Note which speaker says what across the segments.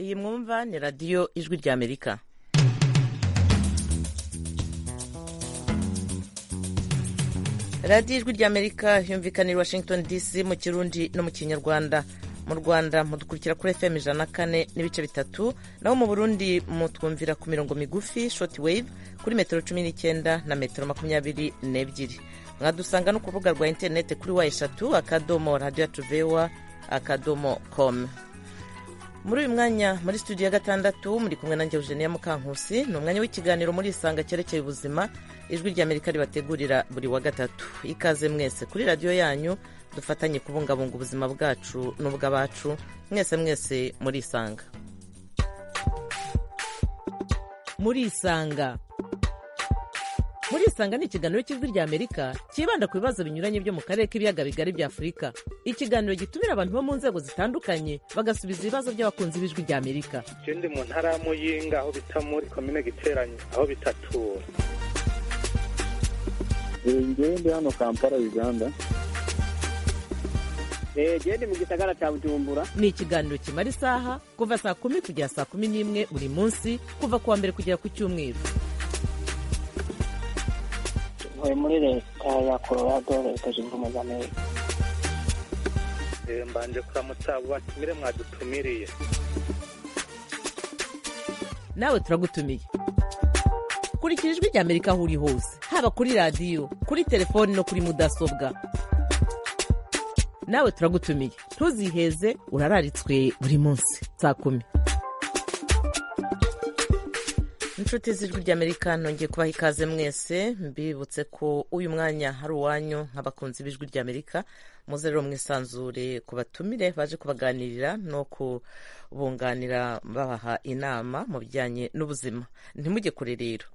Speaker 1: ikawa ni radiyo ijwi ry'amerika radiyo ijwi ry'amerika yumvikana i washington dc mu kirundi no mu kinyarwanda mu rwanda mudukurikira kuri fm ijana na kane n'ibice bitatu naho mu burundi mutwumvira ku mirongo migufi short wave kuri metero cumi n'icyenda na metero makumyabiri n'ebyiri mwadusanga no ku rubuga rwa interinete kuri wa eshatu akadomo radiyo tuvewa akadomo komu muri uyu mwanya muri studio ya gatandatu muri kumwe na Eugenia Mukankusi ni umwanya w'ikiganiro muri isanga cyerekeye ubuzima ijwi ry'amerika ribategurira buri wa gatatu ikaze mwese kuri radiyo yanyu dufatanye kubungabunga ubuzima bwacu n'ubw'abacu mwese mwese muri isanga muri isanga muri isanga ni ikiganiro cy'ijwi ry'amerika cyibanda ku bibazo binyuranye byo mu karere k'ibiyaga bigari bya afurika ikiganiro gitumira abantu bo mu nzego zitandukanye bagasubiza ibibazo by'abakunzi b'ijwi ry'amerika
Speaker 2: ikindi mu ntara ya muyinga aho bita muri komine giteranye aho bitatura
Speaker 3: ngende hano kampala uganda
Speaker 4: gende mu gisagara cya bujumbura
Speaker 1: ni ikiganiro kimara isaha kuva saa kumi kugera saa kumi n'imwe buri munsi kuva ku wa mbere kugera ku cyumweru
Speaker 5: tuvuye muri leta ya colorado leta zunze ubumwe z'amerika
Speaker 2: mbanje kuramutsa abo batumire mwadutumiriye
Speaker 1: nawe turagutumiye kurikira ijwi ry'amerika aho uri hose haba kuri radiyo kuri telefoni no kuri mudasobwa nawe turagutumiye ntuziheze urararitswe buri munsi saa kumi inshuti z'ijwi ry'amerika nongeye kubaha ikaze mwese mbibutse ko uyu mwanya hari uwanyu nk'abakunzi b'ijwi ry'amerika muze rero mwisanzure ku batumire baje kubaganirira no kubunganira babaha inama mu bijyanye n'ubuzima ntimujye kure rero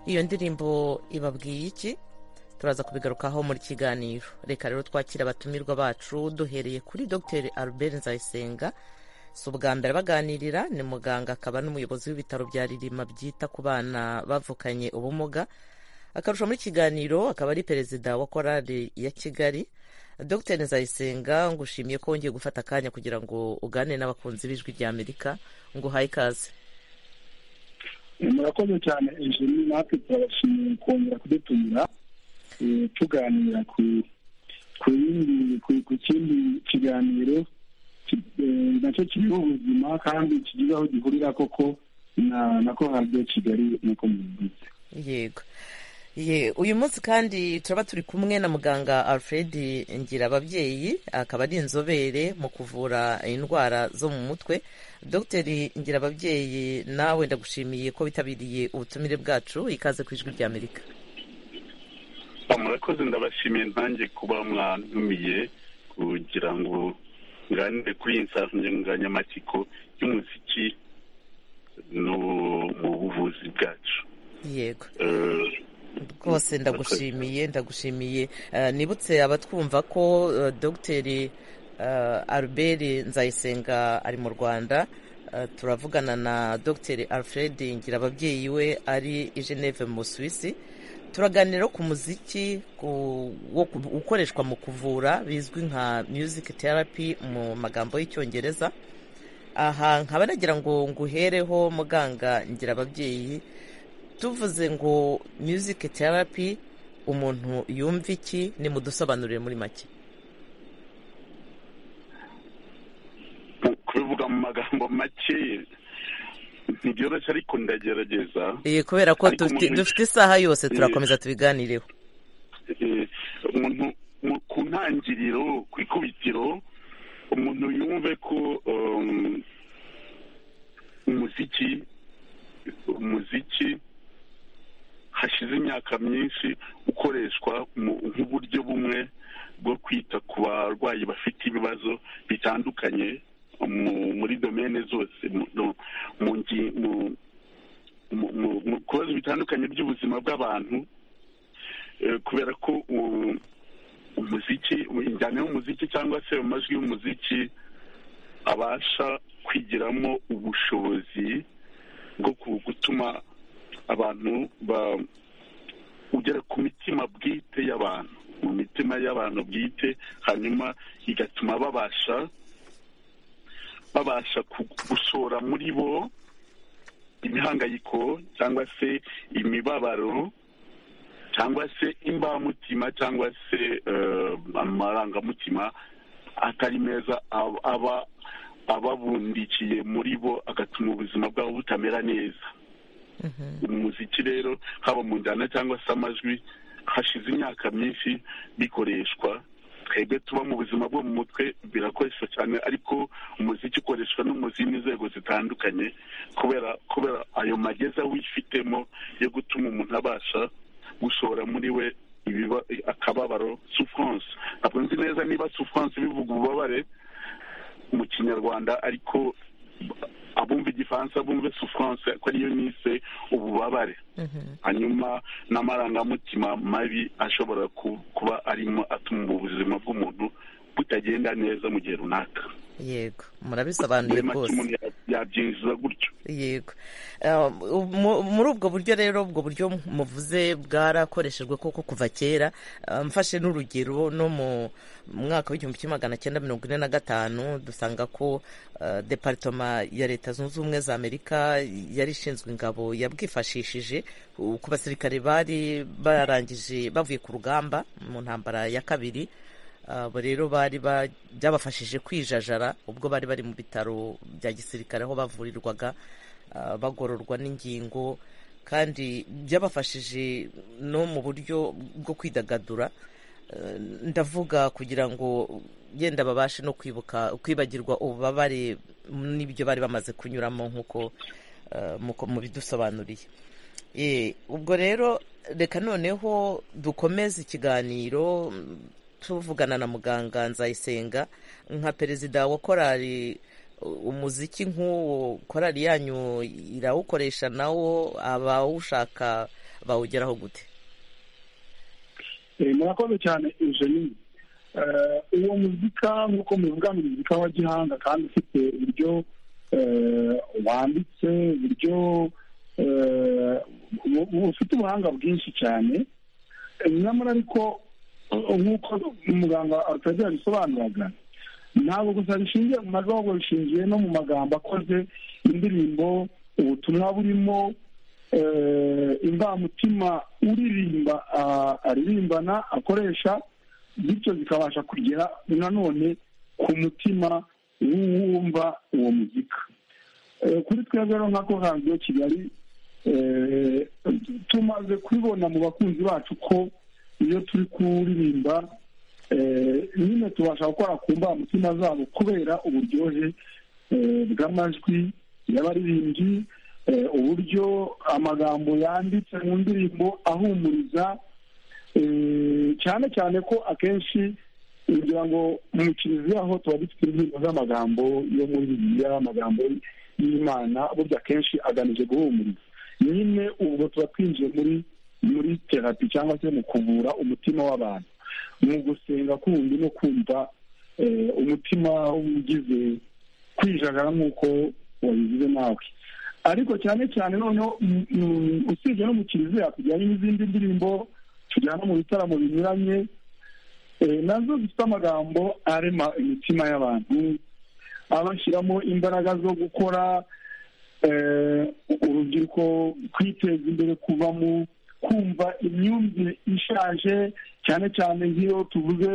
Speaker 1: iyo ndirimbo ibabwiye iki turaza kubigarukaho muri kiganiro reka rero twakira abatumirwa bacu duhereye kuri dr albert nzayisenga si ubwa mbere baganirira ni muganga akaba n'umuyobozi w'ibitaro bya ririma byita ku bana bavukanye ubumuga akarusha muri kiganiro akaba ari perezida wa korali ya kigali dr nzayisenga ngushimiye ko wongeye gufata akanya kugira ngo ugane n'abakunzi b'ijwi rya amerika ngo uhaye ikaze
Speaker 3: murakoze cyane ejeni natwe turabashimiye kongera kudutumira eh, tuganira ku ku yindi ku- ku kindi kiganiro ki- eh, nacyo kiriho ubuzima kandi kigizeho gihurira koko na na korali kigali nk'uko mubivuze
Speaker 1: yego ye uyu munsi kandi turaba turi kumwe na muganga alfred ngira ababyeyi akaba ari inzobere mu kuvura indwara zo mu mutwe dogiteri ngira ababyeyi nawe ndagushimiye ko witabiriye ubutumire bwacu ikaze ku ijwi ry'amerika
Speaker 6: murakoze ndabashimiye ntange kuba mwantumiye kugira ngo nganire kuri iyi nsanganyamatsiko y'umuziki no mu buvuzi bwacu
Speaker 1: yego
Speaker 6: Eh,
Speaker 1: rwose ndagushimiye ndagushimiye Eh, nibutse abatwumva ko eh, dogiteri eh, albert nzayisenga ari mu rwanda Eh, turavugana na dogiteri alfred ngira ababyeyi we ari i geneve mu suwisi turaganira ku muziki ku- wo ku- ukoreshwa mu kuvura bizwi nka music therapy mu magambo y'icyongereza aha nkaba nagira ngo nguhereho muganga ngira ababyeyi tuvuze ngo music therapy umuntu yumva iki nimudusobanurire muri make
Speaker 6: kubivuga mu magambo make ntibyoroshye ariko ndagerageza
Speaker 1: Eh, kubera ko
Speaker 6: Ariko
Speaker 1: dufite
Speaker 6: umuntu-
Speaker 1: dufite isaha yose turakomeza tubiganireho
Speaker 6: Eh, umuntu mu- ku ntangiriro ku ikubitiro umuntu yumve ko um, umuziki umuziki hashize imyaka myinshi ukoreshwa mu- nk'uburyo bumwe bwo kwita ku barwayi bafite ibibazo bitandukanye mu- muri domene zose mu, no- mu, ngi- mu, mu, mu, mu bibazo bitandukanye by'ubuzima bw'abantu Eh, kubera ko u- umuziki injyana y'umuziki cyangwa se amajwi y'umuziki abasha kwigiramo ubushobozi bwo ku- gutuma abantu ba- ugera ku mitima bwite y'abantu mu mitima y'abantu bwite hanyuma igatuma babasha babasha ku- gushora muri bo imihangayiko cyangwa se imibabaro cyangwa se imbamutima cyangwa se eh, amarangamutima atari meza ab- aba ababundikiye muri bo agatuma ubuzima bwabo butamera neza umuziki rero haba mu njyana cyangwa se amajwi hashize imyaka myinshi bikoreshwa twebwe tuba mu buzima bwo mu mutwe birakoreshwa cyane ariko umuziki ukoreshwa no mu zindi nzego zitandukanye kubera kubera ayo mageza wifitemo yo gutuma umuntu abasha gushora muri we ibiba- akababaro souffrance ntabwo nzi neza niba souffrance bivuga ububabare mu kinyarwanda ariko abumva igifaransa bumve souffrance ko ariyo nise ububabare hanyuma n'amarangamutima mabi ashobora ku- kuba arimo atuma ubuzima bw'umuntu butagenda neza mu gihe runaka
Speaker 1: yego murabisobanuye
Speaker 6: Muri make
Speaker 1: rwose
Speaker 6: umuntu ya- yabyinjiza gutyo
Speaker 1: yego Eh, mu- muri ubwo buryo rero ubwo buryo muvuze bwarakoreshejwe koko kuva kera Eh, mfashe n'urugero no mu mwaka w'igihumbi kimwe magana cyenda mirongo ine na gatanu dusanga ko eh, departoma ya leta zunze ubumwe za amerika yari ishinzwe ingabo yabwifashishije uh, ku basirikare bari barangije bavuye ku rugamba mu ntambara ya kabiri abo rero bari ba- byabafashije kwijajara ubwo bari bari mu bitaro bya gisirikare aho bavurirwaga ah, bagororwa n'ingingo kandi byabafashije no mu buryo bwo kwidagadura Eh, ndavuga kugira ngo yenda babashe no kwibuka kwibagirwa ububabare n'ibyo bari bamaze kunyuramo nk'uko eh, muko- mubidusobanuriye Eh, ubwo rero reka noneho dukomeze ikiganiro mm, tuvugana na muganga nzayisenga nka perezida wa korali u- umuziki nk'uwo korali yanyu irawukoresha nawo abawushaka bawugeraho gute
Speaker 3: murakoze cyane eugenie uwo muzika nk'uko muvuga ni muzika wa gihanga kandi ufite uburyo wanditse uburyo ufite ubuhanga bwinshi cyane nyamara ariko nk'uko umuganga arutagira abisobanuraga ntabwo gusa bishingiye mu majwi ahubwo bishingiye no mu magambo akoze indirimbo ubutumwa burimo imbamutima uririmba aririmbana akoresha bityo zikabasha kugera nanone ku mutima w'uwumva uwo muzika kuri twebwe rero nka radiyo kigali tumaze kubibona mu bakunzi bacu ko iyo turi kuririmba nyine tubasha gukora ku mbamutima zabo kubera uburyohe bw'amajwi y'abaririmbyi uburyo amagambo yanditse mu ndirimbo ahumuriza cyane cyane ko akenshi kugira ngo mu kiliziya tuba dufite indirimbo z'amagambo yo muri bibiliya amagambo y'imana burya akenshi agamije guhumuriza nyine ubwo tuba twinjiye muri muri terapi cyangwa se mu kuvura umutima w'abantu mu gusenga kundi no kumva umutima ugize kwijagara nk'uko wabigize nawe ariko cyane cyane noneho usibye no mu kiliziya tujyanye n'izindi ndirimbo tujyana mu bitaramo binyuranye nazo zifite amagambo arema imitima y'abantu abashyiramo imbaraga zo gukora urubyiruko kwiteza imbere kuva mu kumva imyumvire ishaje cyane cyane nk'iyo tuvuze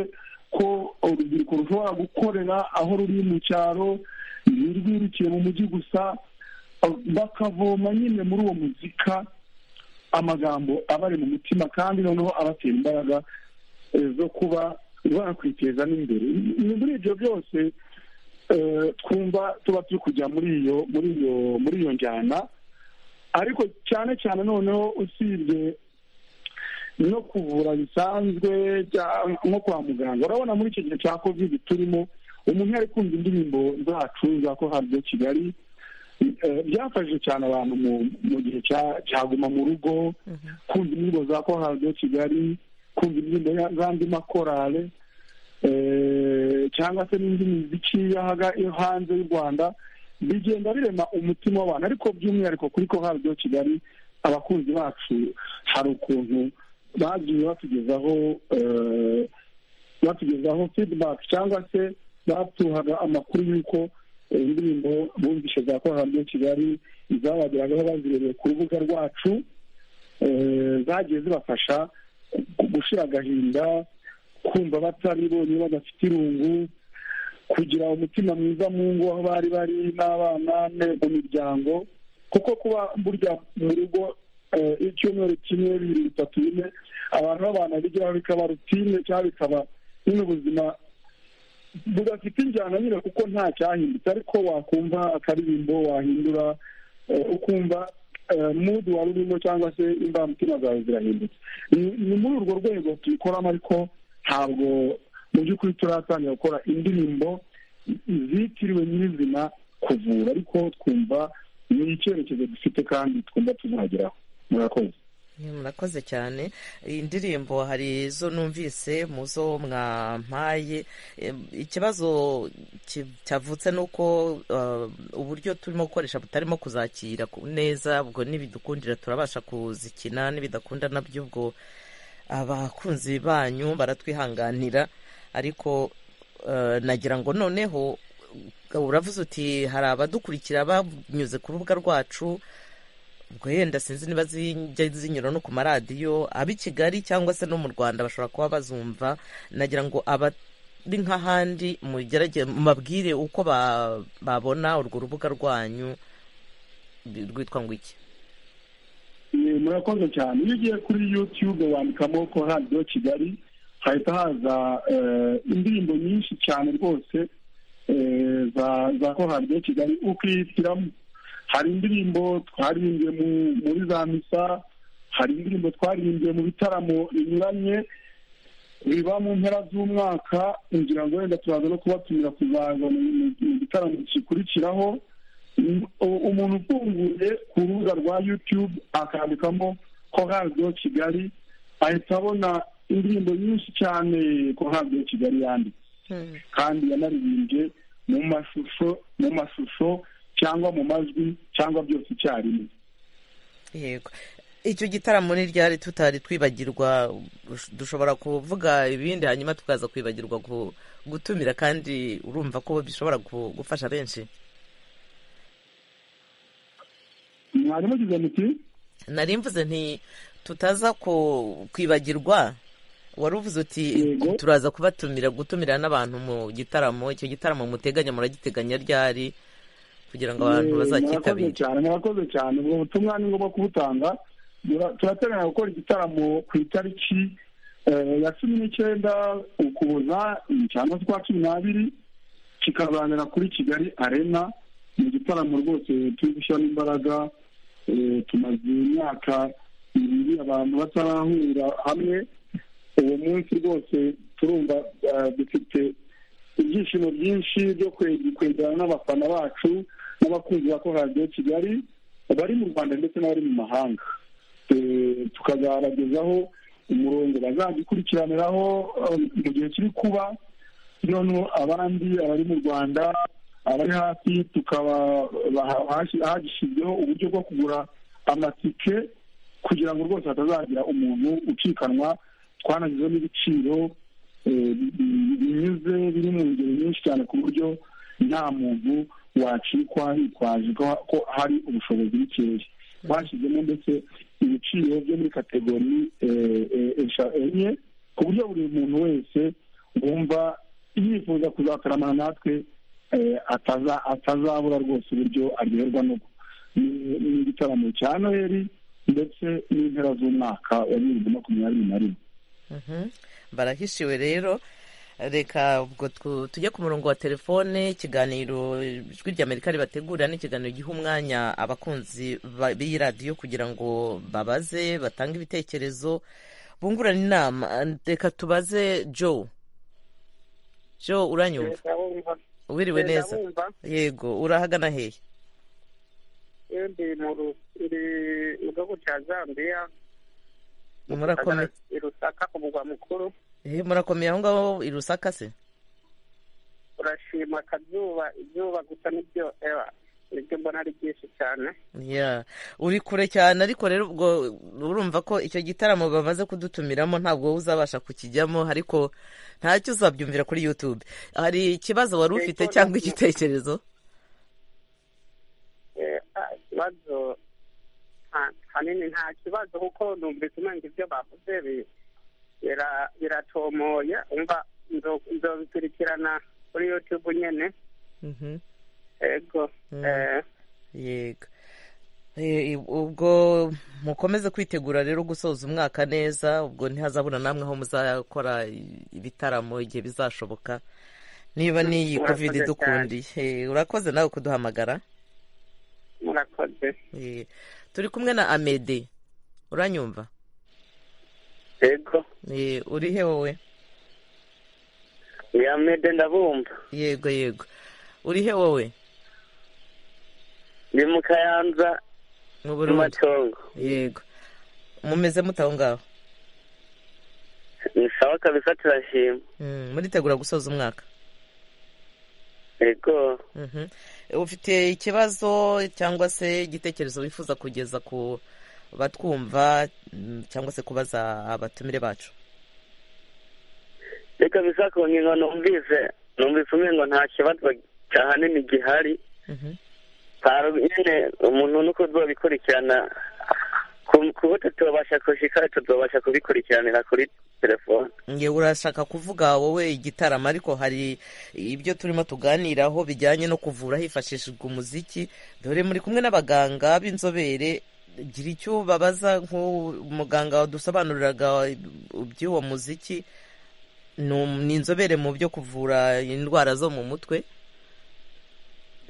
Speaker 3: ko urubyiruko rushobora gukorera aho ruri mu cyaro ntirwirukire mu mujyi gusa bakavoma nyine muri uwo muzika amagambo abari mu mutima kandi noneho abatera imbaraga zo kuba bakwiteza n'imbere muri ibyo byose twumva tuba turi kujya muri iyo muri iyo muri iyo njyana ariko cyane cyane noneho usibye no kuvura bisanzwe nko kwa muganga urabona muri iki gihe cya kovide turimo umuntu yari kumva indirimbo zacu za ko hariyo kigali byafashije cyane abantu mu gihe cyaguma mu rugo kumva indirimbo za ko hariyo kigali kumva indirimbo z'andi makorale cyangwa se n'indi miziki yo hanze y'u rwanda bigenda birema umutima w'abantu ariko by'umwihariko kuri ko hariyo kigali abakunzi bacu hari ukuntu bagiye batugezaho batugezaho feedback cyangwa se batuhaga amakuru y'uko indirimbo bumvishe za korariyo kigali izabageragaho bazirebeye ku rubuga rwacu zagiye zibafasha gushira agahinda kumva batari bonyine badafite irungu kugira umutima mwiza mu ngo aho bari bari n'abana mu miryango kuko kuba burya mu rugo icyumweru kimwe bibiri bitatu bine abantu b'abantu bigiraho bikaba rutine cyangwa bikaba nyine ubuzima budafite injyana nyine kuko nta cyahindutse ariko wakumva akaririmbo wahindura ukumva mudu wari urimo cyangwa se imbamutima zawe zirahindutse ni muri urwo rwego tuyikoramo ariko ntabwo mu by'ukuri turatangira gukora indirimbo zitiriwe nyirizina kuvura ariko twumva ni icyerekezo dufite kandi twumva tuzageraho murakoze
Speaker 1: murakoze cyane indirimbo hari izo numvise mu zo mwampaye ikibazo cyavutse ni uko uburyo turimo gukoresha butarimo kuzakira neza ubwo n'ibidukundira turabasha kuzikina n'ibidakunda nabyo ubwo abakunzi banyu baratwihanganira ariko nagira ngo noneho uravuze uti hari abadukurikira banyuze ku rubuga rwacu ubwo yenda sinzi niba zijya zinyura no ku maradiyo ab'i kigali cyangwa se no mu rwanda bashobora kuba bazumva nagira ngo abari nk'ahandi mubabwire uko babona urwo rubuga rwanyu rwitwa ngo iki
Speaker 3: murakoze cyane iyo ugiye kuri yutube wandikamo ko radiyo kigali hahita haza indirimbo nyinshi cyane rwose za ko radiyo kigali ukihitiramo hari indirimbo twaririmbye muri za misa hari indirimbo twaririmbye mu bitaramo binyuranye biba mu mpera z'umwaka ngira ngo wenda turaza no kubatumira kuzaza mu gitaramo gikurikiraho umuntu ufunguye ku rubuga rwa yutube akandikamo ko radio kigali ahita abona indirimbo nyinshi cyane ko radio kigali yanditse kandi yanaririmbye mu mashusho mu mashusho cyangwa mu majwi cyangwa byose icyarimwe
Speaker 1: yego icyo gitaramo ntiryari tutari twibagirwa dushobora kuvuga ibindi hanyuma tukaza kwibagirwa gu- gutumira kandi urumva ko bishobora gu- gufasha benshi
Speaker 3: mwarimu agize muti
Speaker 1: nari mvuze nti tutaza ku- kwibagirwa wari uvuze uti
Speaker 3: Yego.
Speaker 1: turaza kubatumira gutumira n'abantu mu gitaramo icyo gitaramo muteganya muragiteganya ryari kugira ngo abantu
Speaker 3: Eh, murakoze
Speaker 1: bazacyitabire
Speaker 3: cyane murakoze cyane ubwo butumwa ni ngombwa kubutanga Mura- turateganya gukora igitaramo ku itariki eh, ya cumi n'icyenda ukuboza icyana twa cumi n'abiri kikabanira kuri kigali arena ni igitaramo rwose turi gushyiramo imbaraga eh, tumaze imyaka ibiri abantu batarahurira hamwe uwo munsi rwose turumva eh, dufite ibyishimo byinshi byo kwe- kwegerana n'abafana bacu n'abakunzi ba koradiyo kigali bari mu rwanda ndetse n'abari mu mahanga Eh, tukazabagezaho umurongo bazagikurikiraniraho eh, mu gihe kiri kuba noneho abandi abari mu rwanda abari hafi tukaba baha- hashi- hagishyizweho uburyo bwo kugura amatike kugira ngo rwose hatazagira umuntu ucikanwa twanagizemo n'ibiciro eh, bi- bi- binyuze biri mu ngeri nyinshi cyane ku buryo nta muntu wacikwa hitwaje ko ko hari ubushobozi bukeya bashyizemo ndetse ibiciro byo muri kategori eh, eh, esha- enye ku buryo buri muntu wese wumva yifuza kuzataramana natwe eh, ataza- atazabura rwose uburyo aryoherwa n'uko Ni- ni igitaramo cya noheli ndetse n'impera z'umwaka wa bibiri na makumyabiri na rimwe
Speaker 1: Mhm. barahishiwe rero reka ubwo tu- tujye ku murongo wa telefone ikiganiro ijwi ry'amerika ribategurira n'ikiganiro giha umwanya abakunzi ba- b'iyi radiyo kugira ngo babaze batange ibitekerezo bungurane inama reka tubaze joe joe uranyumva wiriwe neza yego urahagana hehe
Speaker 2: ndi mu ru- ndi mu gihugu cya zambiya
Speaker 1: murakomeye
Speaker 2: i rusaka ku mugwa mukuru
Speaker 1: Eh, murakomeye aho ngaho i rusaka se
Speaker 2: urashima akazuba izuba gusa nibyo ewa nibyo mbona ari byinshi cyane
Speaker 1: Yeah. uri kure cyane ariko rero ubwo urumva ko icyo gitaramo bamaze kudutumiramo ntabwo wowe uzabasha kukijyamo ariko ntacyo uzabyumvira kuri youtube hari ikibazo wari ufite
Speaker 2: Yego,
Speaker 1: cyangwa
Speaker 2: nabyo.
Speaker 1: igitekerezo
Speaker 2: Eh, ah, ikibazo nta- hanini nta kibazo kuko numvise umenya ibyo bavuze bi- bira- biratomoye umva nzo- nzobikurikirana kuri youtube nyene
Speaker 1: Mhm.
Speaker 2: ego
Speaker 1: Mm.
Speaker 2: eh,
Speaker 1: yego Eh, ubwo mukomeze kwitegura rero gusoza umwaka neza ubwo ntihazabura namwe aho muzakora ibitaramo igihe bizashoboka niba n'iyi
Speaker 2: Urakoze
Speaker 1: covid
Speaker 2: cyane.
Speaker 1: idukundiye Eh, urakoze nawe kuduhamagara
Speaker 2: murakoze
Speaker 1: Eh, turi kumwe na amede uranyumva
Speaker 2: ego
Speaker 1: Eh, uri he wowe
Speaker 2: yamede ndabumva
Speaker 1: yego yego uri he wowe
Speaker 2: ndi mu kayanza
Speaker 1: mu
Speaker 2: mu
Speaker 1: burundi
Speaker 2: matongo
Speaker 1: yego mumeze mute aho ngaho
Speaker 2: ni sawa kabisa turashima
Speaker 1: Mm, muritegura gusoza umwaka
Speaker 2: ego
Speaker 1: Mhm. ufite ikibazo cyangwa se igitekerezo wifuza kugeza ku batwumva mm, cyangwa se kubaza abatumire bacu
Speaker 2: reka bisa ku ngingo numvise numvise umwe ngo nta kibazo cyahanini gihari
Speaker 1: Mhm.
Speaker 2: hari nyine umuntu nuko tubabikurikirana ku- kuko tutobasha kushika tutobasha kubikurikiranira kuri telefone
Speaker 1: nge urashaka kuvuga wowe igitaramo ariko hari ibyo turimo tuganiraho bijyanye no kuvura hifashishijwe umuziki dore muri kumwe n'abaganga b'inzobere gira icyo babaza nk'umuganga wadusobanuriraga iby'uwo muziki ni um- ni inzobere mu byo kuvura indwara zo mu mutwe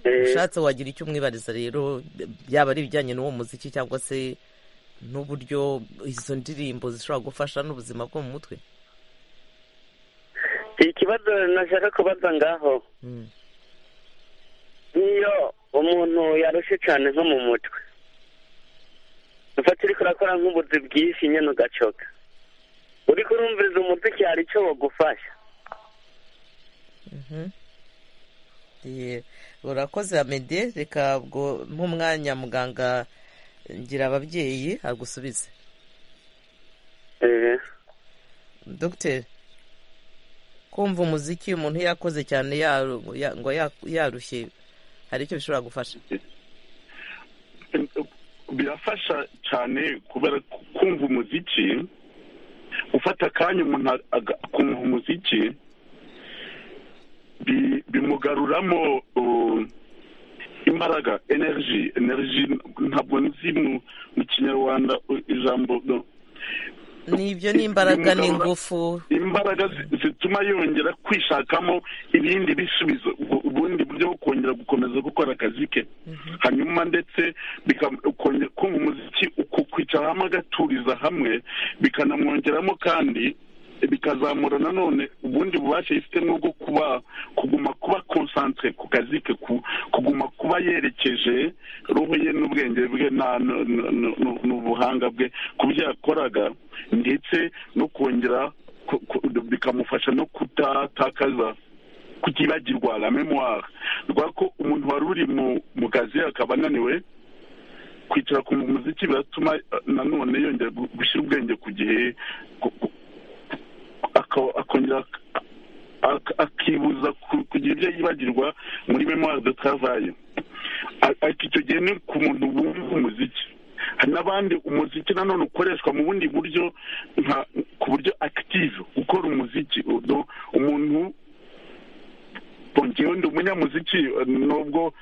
Speaker 2: Eh,
Speaker 1: ushatse wagira icyo umwibariza rero byaba ari ibijyanye n'uwo muziki cyangwa se n'uburyo izo ndirimbo zishobora gufasha n'ubuzima bwo mu mutwe
Speaker 2: ikibazo nashaka kubaza ngaho
Speaker 1: Mm.
Speaker 2: niyo umuntu yarushe cyane nko mu mutwe mfata uri kurakora nk'ubuzi bw'ifi nyine ugacoka uri kurumviriza umuziki hari icyo bagufasha
Speaker 1: Ye- urakoze amede reka bwo nk'umwanya muganga ngira ababyeyi agusubize
Speaker 2: Eh,
Speaker 1: dogiteri kumva umuziki umuntu yakoze cyane yaru- ya- ngo ya- yarushye hari icyo bishobora gufasha
Speaker 6: birafasha cyane kubera ku- kumva umuziki ufata akanya umuntu ag- aga- akumva umuziki bi- bimugaruramo uh, imbaraga energy energy ntabwo nzi mu mu kinyarwanda uh, ijambo no.
Speaker 1: nibyo n'imbaraga n'ingufu
Speaker 6: imbaraga zi- zituma yongera kwishakamo ibindi bisubizo ubu- ubundi buryo bwo kongera gukomeza gukora akazi ke hanyuma ndetse bika- ukongera kumva umuziki uku- kwicara hamwe agaturiza hamwe bikanamwongeramo kandi bikazamura nanone ubundi bubasha yifitemo bwo kuba kuguma kuba konsantere ku kazi ke ku- kuguma kuba yerekeje roho ye n'ubwenge bwe na- n- n- n- n'ubuhanga bwe ku byo yakoraga ndetse no kongera ku- ku- bikamufasha no kutatakaza kutibagirwa la memoire rwa ko umuntu wari uri mu- mu kazi akaba ananiwe kwicara ku muziki biratuma eh, nanone yongera gu- gushyira ubwenge ku gihe ku- ku- aka- akongera ak- akibuza ku- kugira ibyo yibagirwa muri memoire de travail A- ariko icyo gihe ni ku muntu wumva umuziki hari n'abandi umuziki nanone ukoreshwa mu bundi buryo nka ku buryo active gukora umuziki Uno umuntu bongewe ndi umunyamuziki eh, nubwo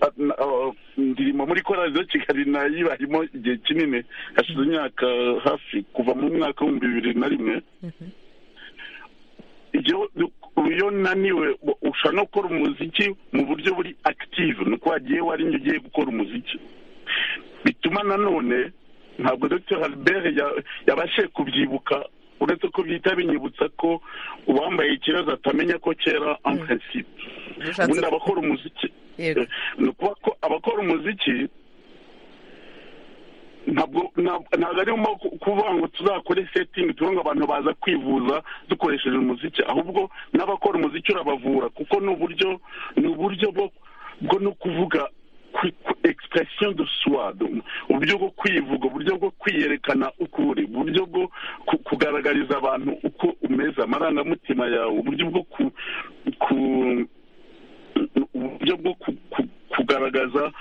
Speaker 6: eh, na- eh, ndirimo muri korali za kigali nayibarimo igihe kinini hashize imyaka hafi kuva mu mwaka w'ibihumbi bibiri na rimwe iyo iyo naniwe ushobora no gukora umuziki mu buryo buri active ni uko wagiye warinye ugiye gukora umuziki bituma nanone ntabwo dr albert ya- yabashije kubyibuka uretse ko byita binyibutsa ko uwambaye ikibazo atamenya ko kera en principe
Speaker 1: Bishatse-
Speaker 6: ubundi abakora umuziki
Speaker 1: yego
Speaker 6: ni ukuvuga ko abakora umuziki ntabwo ntabwo ntabwo arimo ku- kuvuga ngo tuzakore setingi tuvuge ngo abantu baza kwivuza dukoresheje umuziki ahubwo n'abakora umuziki urabavura kuko ni uburyo ni uburyo bwo bwo no kuvuga kwi- ku- expression de soi donc uburyo bwo kwivuga uburyo bwo kwiyerekana uko uri uburyo bwo ku- kugaragariza abantu uko umeze amarangamutima yawe uburyo bwo ku, ku uburyo bwo ku- ku- kugaragaza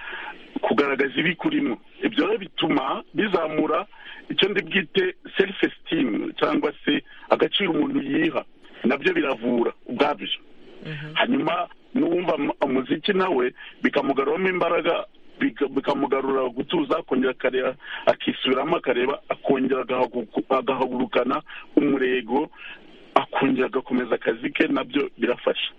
Speaker 6: kugaragaza ibikurimo ibyo rero bituma bizamura icyo ndi bwite self esteem cyangwa se agaciro umuntu yiha nabyo biravura ubwabyo hanyuma n'uwumva mu- umuziki nawe bikamugaruramo imbaraga bika- bikamugarura gutuza akongera akareba akisubiramo akareba akongera agahagu- agahagurukana umurego akongera agakomeza akazi ke nabyo birafasha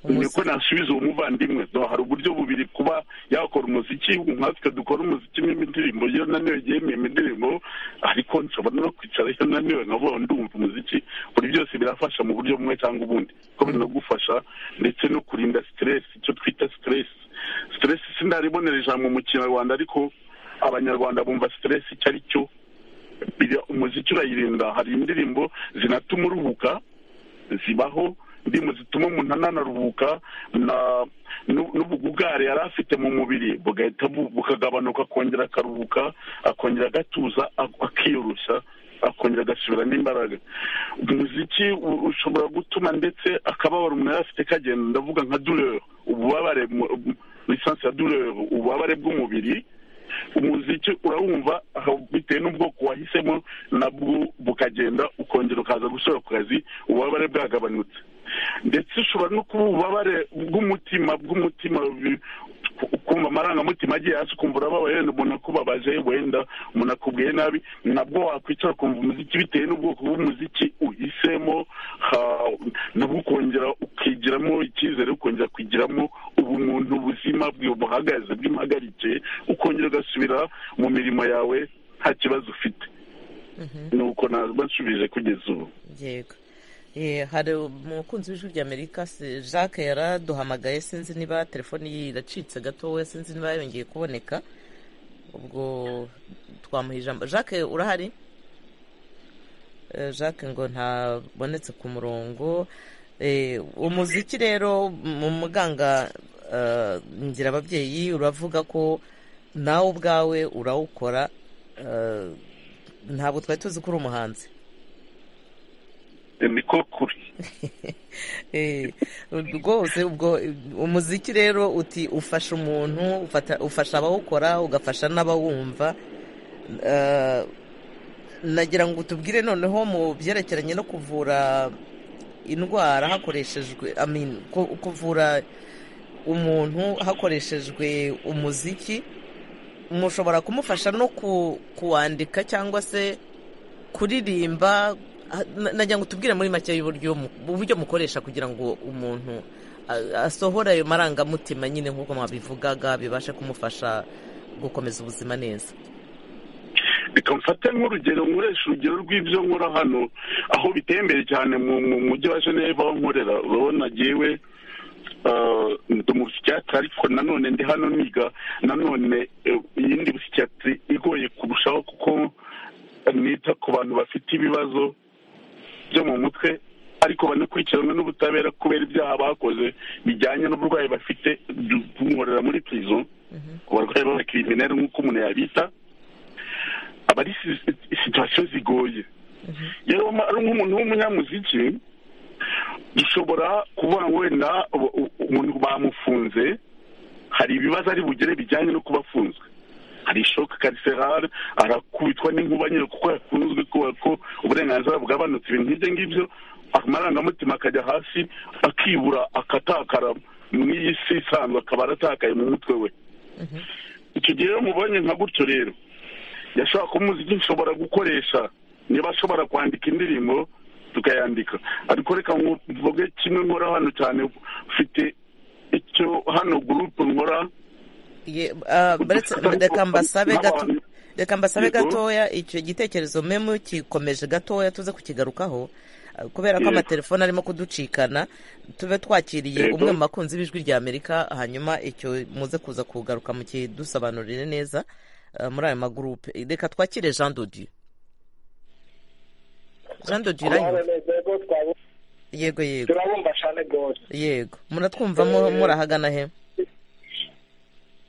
Speaker 1: Umuzi-
Speaker 6: niko nasubiza uwo muvandimwe no hari uburyo bubiri kuba yakora umuziki nkatwe dukora umuziki n'indirimbo iyo naniwe yemeye indirimbo ariko nshobora no kwicara iyo naniwe nkavuga ndumva umuziki buri byose birafasha mu buryo bumwe cyangwa ubundi kuko binagufasha ndetse no kurinda stress icyo twita stress stress sindaribonera ijambo mu kinyarwanda ariko abanyarwanda bumva stress icyo ari cyo Biriya umuziki urayirinda hari indirimbo zinatuma uruhuka zibaho indirimbo zituma umuntu ananaruhuka na- n'u- n'ubugugare yari afite mu mubiri bugahita bu- bukagabanuka akongera akaruhuka akongera agatuza ak- akiyoroshya akongera agasubiramo imbaraga umuziki u- ushobora gutuma ndetse akababaro umuntu yari afite kagenda ndavuga nka dureur ububabare lisansi ya dureur ububabare bw'umubiri umuziki urawumva aho bitewe n'ubwoko wahisemo nabwo bukagenda ukongera ukaza gusubira ku kazi ububabare bwagabanutse ndetse ushobora no kuba ububabare bw'umutima bw'umutima bi- ku- kumva amarangamutima agiye hasi ukumva urababaye wenda umuntu akubabaje wenda umuntu akubwiye nabi nabwo wakwicara ukumva umuziki bitewe n'ubwoko bw'umuziki uhisemo ha- nabwo ukongera ukigiramo icyizere ukongera kwigiramo ubumuntu buzima bwe buhagaze bw'impagarike ukongera ugasubira mu mirimo yawe nta kibazo ufite ni uko ntabwo nsubije kugeza ubu
Speaker 1: yego Eh, hari umukunzi w'ijwi ry'amerika si- jacques yaraduhamagaye sinzi niba telefoni ye iracitse gatoya sinzi niba yongeye kuboneka ubwo twamuha ijambo jacques urahari Eh, jacques ngo ntabonetse ku murongo Eh, umuziki rero mu muganga eh, ngira ababyeyi uravuga ko nawe ubwawe urawukora eh, ntabwo twari tuzi ko uri umuhanzi
Speaker 6: niko kuri
Speaker 1: Eh, rwose ubwo umuziki rero uti ufasha umuntu ufata- ufasha abawukora ugafasha n'abawumva Eh, nagira ngo tubwire noneho mu byerekeranye no kuvura indwara hakoreshejwe I mean, ku- kuvura umuntu hakoreshejwe umuziki mushobora kumufasha no ku- kuwandika cyangwa se kuririmba ah, na- nagira ngo tubwire muri make y'uburyo mu- uburyo mukoresha kugira ngo umuntu ah, asohore ayo marangamutima nyine nk'uko mwabivugaga bibashe kumufasha gukomeza ubuzima neza
Speaker 6: reka mfate nk'urugero nkoresha urugero rw'ibyo nkora hano aho biteye imbere cyane mu mu mujyi wa geneve aho nkorera urabona yewe ndi mu busitiyatiri ariko nanone ndi hano niga nanone eh, iyindi busitiyatiri igoye kurushaho kuko nita ku bantu bafite ibibazo byo mu mutwe ariko banakurikiranwe n'ubutabera kubera ibyaha bakoze bijyanye n'uburwayi bafite nkorera muri prison ku barwayi b'abakirimineri nk'uko umuntu yabita aba ari si- situwasiyo zigoye rero ari nk'umuntu w'umunyamuziki dushobora kuvuga ngo wenda u- u- umuntu bamufunze hari ibibazo ari bugere bijyanye no kuba afunzwe hari shoke kariserare arakubitwa n'inkuba nyine kuko yakunzwe kubera ko uburenganzira bwabanutse ibintu nk'ibyo ngibyo amarangamutima akajya hasi akibura akatakara mu iyi si isanzwe akaba aratakaye mu mutwe we icyo gihe iyo mubonye nka gutyo rero yashobora kuba umuziki nshobora gukoresha niba ashobora kwandika indirimbo tukayandika ariko reka ngo mvuge kimwe nkora hano cyane mfite icyo hano gurupe nkora
Speaker 1: Ye- ah, baretse- reka mbasabe gato
Speaker 6: N'abantu-
Speaker 1: reka mbasabe
Speaker 6: Yego.
Speaker 1: gatoya icyo gitekerezo mwe mukikomeje gatoya tuze kukigarukaho ah, kubera ko
Speaker 6: Yego.
Speaker 1: amatelefone arimo kuducikana tube twakiriye
Speaker 6: Yego.
Speaker 1: umwe mu bakunzi b'ijwi rya amerika hanyuma icyo muze kuza kugaruka mukidusobanurire neza ah, muri ayo magurupe reka twakire jean dodieu jean dodieu uranyumva? yego yego
Speaker 5: turabumva cyane rwose
Speaker 1: yego muratwumva mu- murahagana he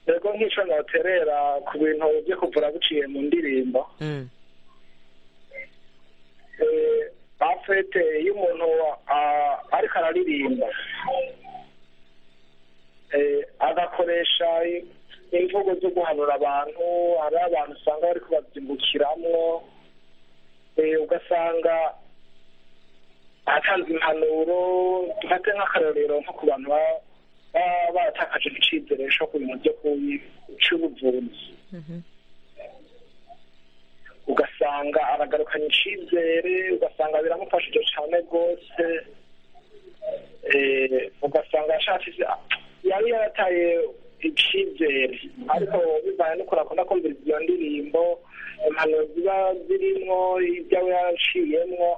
Speaker 5: yego nk'icyo noterera ku bintu byo kuvura biciye mu ndirimbo
Speaker 1: Mm,
Speaker 5: Eh, afete iyo umuntu ah, ariko araririmba Eh, agakoresha i- imvugo zo guhanura abantu hari abantu usanga bari kubabyimbukiramo Eh, ugasanga atanze impanuro dufate nk'akarorero nko ku bantu baba- baba baratakaje icyizere cyo ku bintu byo ku- cy'ubuvuzi ugasanga aragarukanye icyizere ugasanga biramufashije cyane rwose Eh, ugasanga yashatse yari yarataye icyizere ariko bibaye n'ukuntu akunda kumviriza iyo ndirimbo impanuro ziba zirimo ibyo aba yaciyemo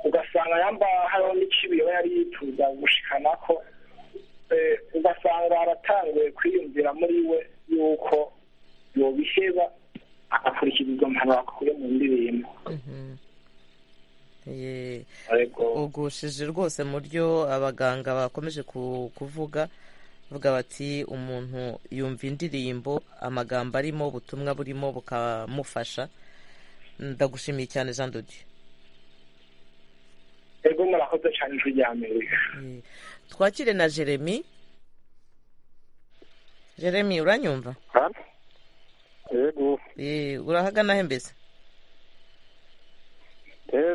Speaker 5: ugasanga yamba hariho n'ikibi aba yari yifuza gushikanako Eh, ugasanga aratanguye kwiyumvira muri we yuko yobiheba agakurikiza izo mpanuro akuye mu ndirimbo
Speaker 1: mhm. Ye-
Speaker 5: ariko
Speaker 1: ugushije rwose mu byo abaganga bakomeje ku- kuvuga bavuga bati umuntu yumva indirimbo amagambo arimo ubutumwa burimo bukamufasha ndagushimiye cyane jean dodieu
Speaker 5: ego murakoze cyane ijwi rya amerika
Speaker 1: Eh, twakire na jeremy jeremy uranyumva
Speaker 2: yego
Speaker 1: Eh, urahagana he mbese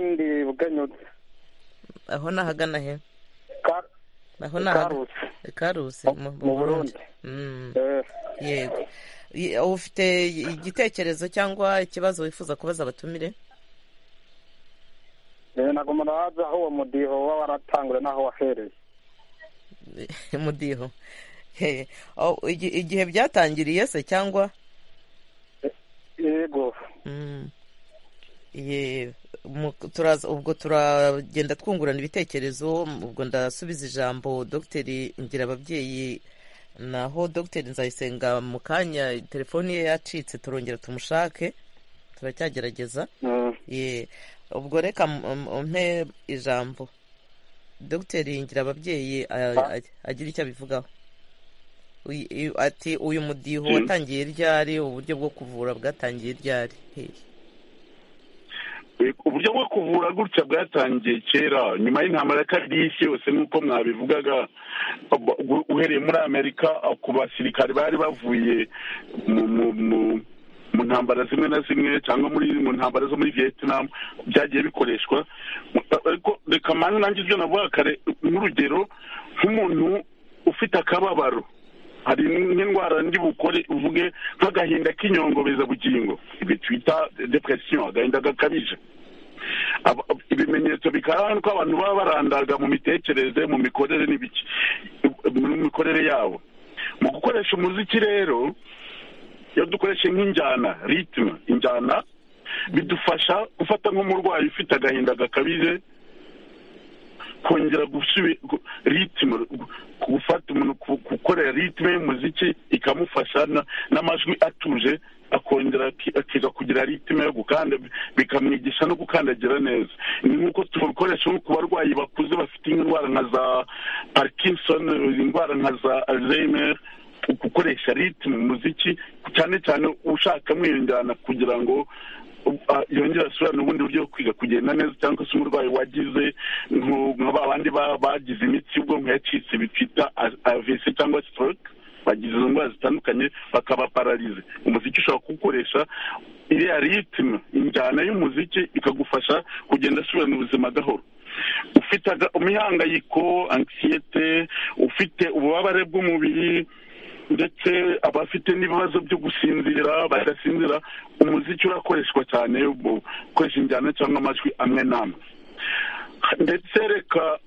Speaker 2: ndi buganyutse
Speaker 1: aho nahagana he aho nahagana
Speaker 2: karutse
Speaker 1: karuse mu
Speaker 2: mu
Speaker 1: mu burundi
Speaker 2: burundi
Speaker 1: Mm,
Speaker 2: Eh,
Speaker 1: yego Ye- ufite igitekerezo cyangwa ikibazo wifuza kubaza abatumire
Speaker 2: eh, ntabwo muraza aho uwo mudiho waba waratangure n'aho wahereye
Speaker 1: umudiho He. Oh, igi- igihe byatangiriye se cyangwa
Speaker 2: yego
Speaker 1: Mm. Ye, mu- turaza- ubwo turagenda twungurana ibitekerezo ubwo ndasubiza ijambo dogiteri ngira ababyeyi naho dogiteri nzayisenga mu kanya telefoni ye yacitse turongera tumushake turacyagerageza ye ubwo reka umpe ijambo dogiteri yingira ababyeyi agira icyo abivugaho ati uyu mudiho watangiye ryari uburyo bwo kuvura bwatangiye ryari
Speaker 6: uburyo bwo kuvura gutya bwatangiye kera nyuma y'intambara ya kabiri y'isi yose nk'uko mwabivugaga uhereye muri amerika ku basirikare bari bavuye mu ntambara zimwe na zimwe cyangwa muri mu ntambara zo muri vietnam byagiye bikoreshwa ariko reka mpande nanjye ibyo navuga kare nk'urugero nk'umuntu ufite akababaro hari n'indwara ndi bukore uvuge nk'agahinda k'inyongobezabugingo ibi twita depresiyo agahinda gakabije ibimenyetso bikaranga ko abantu baba barandaga mu mitekerereze mu mikorere n'ibiki mu mikorere yabo mu gukoresha umuziki rero iyo dukoreshe nk'injyana ritime injyana bidufasha gufata nk'umurwayi ufite agahinda gakabije kongera ritime gufata umuntu gukorera ritime y'umuziki ikamufasha n'amajwi atuje akongera akiza kugira ritime yo gukanda bikamwigisha no gukandagira neza ni nk'uko tubikoresha ku barwayi bakuze bafite indwara nka za parkinson indwara nka za alzheimer gukoresha ritime umuziki cyane cyane ushaka mwiyongerana kugira ngo yongera asubirane ubundi buryo bwo kwiga kugenda neza cyangwa se umurwayi wagize nka ba bandi bagize imitsi y'ubwonko yacitse bitwita avese cyangwa sitoroke bagize izo ndwara zitandukanye bakaba pararize umuziki ushobora kuwukoresha iriya ritime injyana y'umuziki ikagufasha kugenda asubirana ubuzima gahoro ufite imihangayiko ankiyete ufite ububabare bw'umubiri ndetse abafite n'ibibazo byo gusinzira badasinzira umuziki urakoreshwa cyane ukoresha injyana cyangwa amajwi amwe n'amwe ndetse reka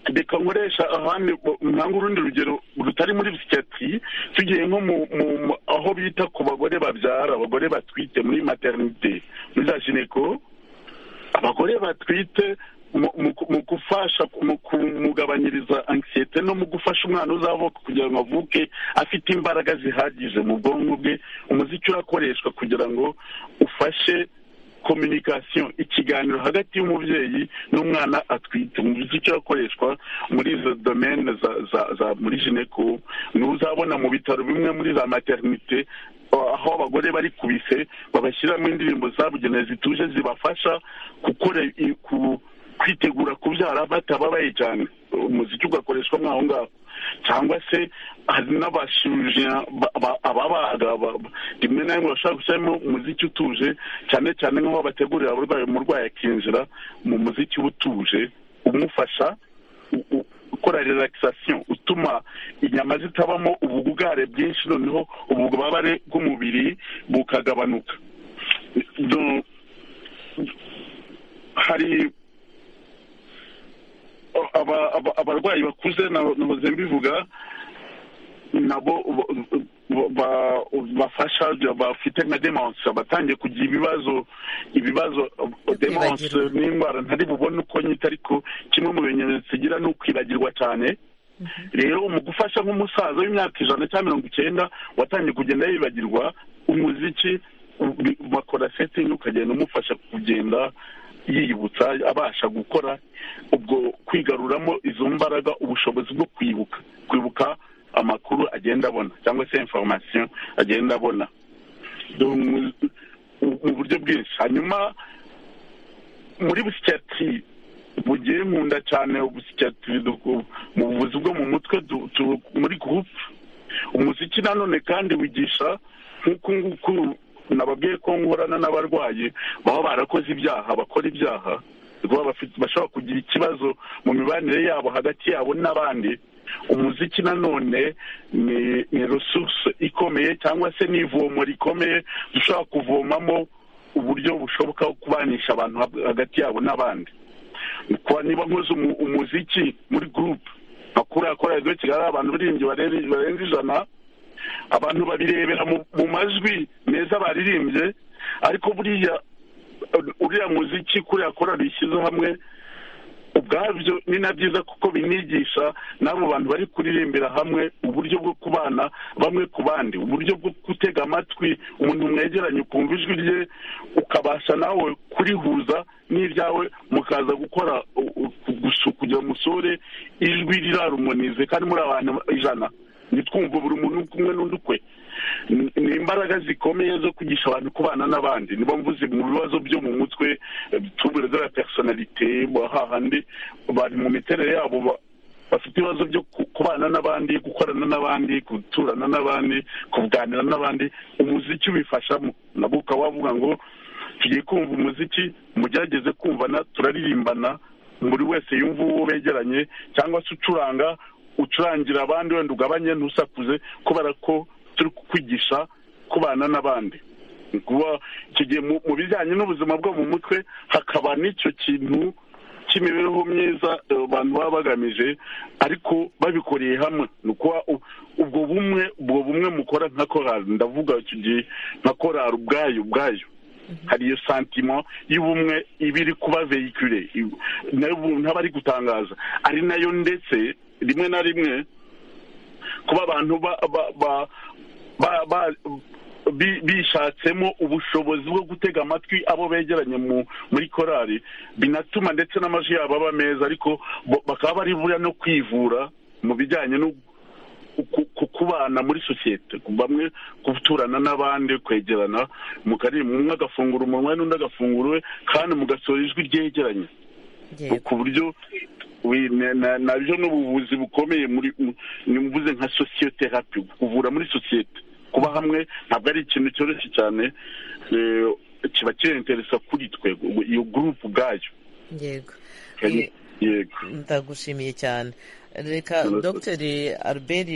Speaker 6: reka nkoresha ahandi ntanga urundi rugero rutari muri psikiyatiri tugiye nko mu aho bita ku bagore babyara abagore batwite muri materinite muri za jineko abagore batwite mu gufasha mu kumugabanyiriza ankiyete no mu gufasha umwana uzavuka kugira ngo avuke afite imbaraga zihagije mu bwonko bwe umuziki urakoreshwa kugira ngo ufashe kominikasiyo ikiganiro hagati y'umubyeyi n'umwana atwite umuziki urakoreshwa muri izo domene za muri jineko n'uzabona mu bitaro bimwe muri za materinite aho abagore bari kubise babashyiramo indirimbo zabugenewe zituje zibafasha gukora kwitegura kubyara batababaye cyane umuziki ugakoreshwa aho ngaho cyangwa se hari n'abashuje ababaga rimwe na rimwe bashobora gushyiramo umuziki utuje cyane cyane nk'aho bategurira abarwayi umurwayi akinjira mu muziki utuje umufasha gukora relaxation utuma inyama zitabamo ubugare bwinshi noneho ububabare bw'umubiri bukagabanuka hari abarwayi bakuze nahoze mbivuga nabo bafasha bafite nka demanse batangiye kugira ibibazo ibibazo demanse n'indwara ntari bubone uko nyita ariko kimwe mu bimenyetso igira ni ukwibagirwa cyane rero mu gufasha nk'umusaza w'imyaka ijana cyangwa mirongo icyenda watangiye kugenda yibagirwa umuziki bakora setingi ukagenda umufasha kugenda yiyibutsa abasha gukora ubwo kwigaruramo izo mbaraga ubushobozi bwo kwibuka kwibuka amakuru agenda abona cyangwa se inforomasiyo agenda abona mu buryo bwinshi hanyuma muri busikiyatiri bugiye nkunda cyane ubusikiyatiri mu buvuzi bwo mu mutwe muri gurupe umuziki nanone kandi wigisha nk'uku nguku nababwiye ko nkorana n'abarwayi baba barakoze ibyaha bakora ibyaha bashobora kugira ikibazo mu mibanire yabo hagati yabo n'abandi umuziki nanone ni resource ikomeye cyangwa se ni ivomo rikomeye dushobora kuvomamo uburyo bushoboka bwo kubanisha abantu hagati yabo n'abandi niba nkoze umuziki muri gurupe makuru akora radiyo kigali abantu biringi barenze ijana abantu babirebera mu majwi meza baririmbye ariko buriya uriya muziki kuriya korari ishyize hamwe ubwabyo ni na byiza kuko binigisha n'abo bantu bari kuririmbira hamwe uburyo bwo kubana bamwe ku bandi uburyo bwo gutega amatwi umuntu mwegeranye ukumva ijwi rye ukabasha nawe kurihuza n'ibyawe mukaza gukora u- u- gusu- kugira umusore ijwi rirarumonize kandi muri abantu ijana nitwumva buri muntu kumwe n'undi ukwe Ni- ni imbaraga zikomeye zo kwigisha abantu kubana n'abandi niba mvuze mu bibazo byo mu mutwe tubure de la personalite hahandi bari mu miterere yabo ba- bafite ibibazo byo ku- kubana n'abandi gukorana n'abandi guturana n'abandi kuganira n'abandi umuziki ubifashamo nabwo ukaba wavuga ngo tugiye kumva umuziki mugerageze kumvana turaririmbana buri wese yumva uwo begeranye cyangwa se ucuranga ucurangira abandi wenda ugabanye ntusakuze kubera ko turi kukwigisha kubana n'abandi Ni kuba icyo gihe mu mu bijyanye n'ubuzima bwo mu mutwe hakaba n'icyo kintu cy'imibereho myiza eh, abantu baba bagamije ariko babikoreye hamwe ni ukuba u- ubwo bumwe ubwo bumwe mukora nka korali ndavuga icyo gihe nka korali ubwayo ubwayo hari iyo santima y'ubumwe iba iri kuba vehicule i- nayo ubu ntabari gutangaza ari nayo ndetse rimwe na rimwe kuba abantu ba ba ba- ba- ba- bi- bishatsemo ubushobozi bwo gutega amatwi abo begeranye mu- muri korali binatuma ndetse n'amajwi yabo aba meza ariko bo- bakaba bari buriya no kwivura mu bijyanye no ku- ku- kubana muri sosiyete ku- bamwe guturana n'abandi kwegerana mu karimu umwe agafungura umunwa n'undi agafungura uwe kandi mugasohora ijwi ryegeranye
Speaker 1: yego
Speaker 6: ku buryo we- na- na- nabyo ni ubuvuzi bukomeye muri mu- ni mvuze nka sociotherapy kuvura muri sosiyete kuba hamwe ntabwo ari ikintu cyoroshye cyane eh, kiba kirenteresa kuri twe iyo gurupu ubwayo
Speaker 1: yego
Speaker 6: Kandi-
Speaker 1: Eh,
Speaker 6: yego
Speaker 1: ndagushimiye cyane reka
Speaker 6: Murakoze.
Speaker 1: dogiteri albert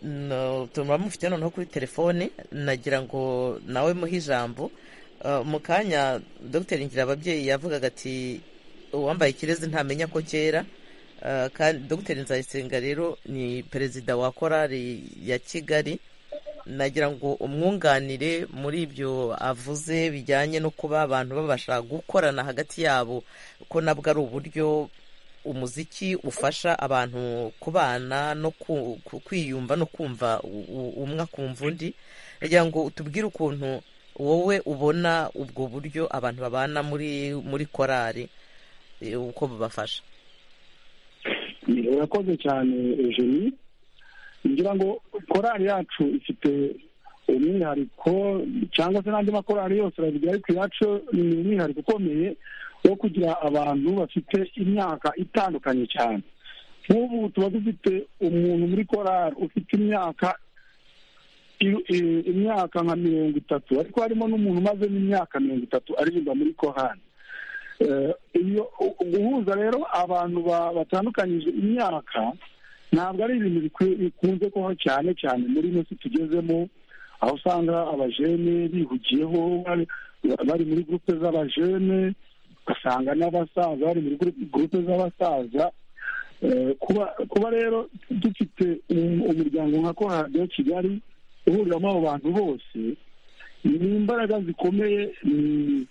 Speaker 1: no- turamufite noneho kuri telefone nagira ngo nawe muhe ijambo Uh, mu kanya dogiteri ngira ababyeyi yavugaga ati uwambaye ikirezi ntamenya ko cyera Uh, kandi dogiteri nzayisenga rero ni perezida wa korali ya kigali nagira ngo umwunganire muri ibyo avuze bijyanye no kuba abantu babasha gukorana hagati yabo ko nabwo ari uburyo umuziki ufasha abantu kubana no ku- ku- kwiyumva no kumva u- u- umwe akumva undi nagira ngo utubwire ukuntu wowe ubona ubwo buryo abantu babana muri muri korali eh, uko bubafasha
Speaker 3: Ni- urakoze cyane eugenie ngira ngo korali yacu ifite umwihariko cyangwa se n'andi makorali yose arabigira ariko iyacu ni umwihariko ukomeye wo kugira abantu bafite imyaka itandukanye cyane nk'ubu tuba dufite umuntu muri korali ufite imyaka i- i- imyaka nka mirongo itatu ariko harimo n'umuntu umaze n'imyaka mirongo itatu aririmba muri korali Eh, iyo u- guhuza rero abantu ba- batandukanyije imyaka ntabwo ari ibintu bikwi- bikunze kubaho cyane cyane muri ino si tugezemo aho usanga abajene bihugiyeho bari- bari muri gurupe z'abajene ugasanga n'abasaza bari muri guru- gurupe z'abasaza Eh, kuba kuba rero dufite um- umuryango nka korali ya kigali uhuriramo abo bantu bose ni imbaraga zikomeye ni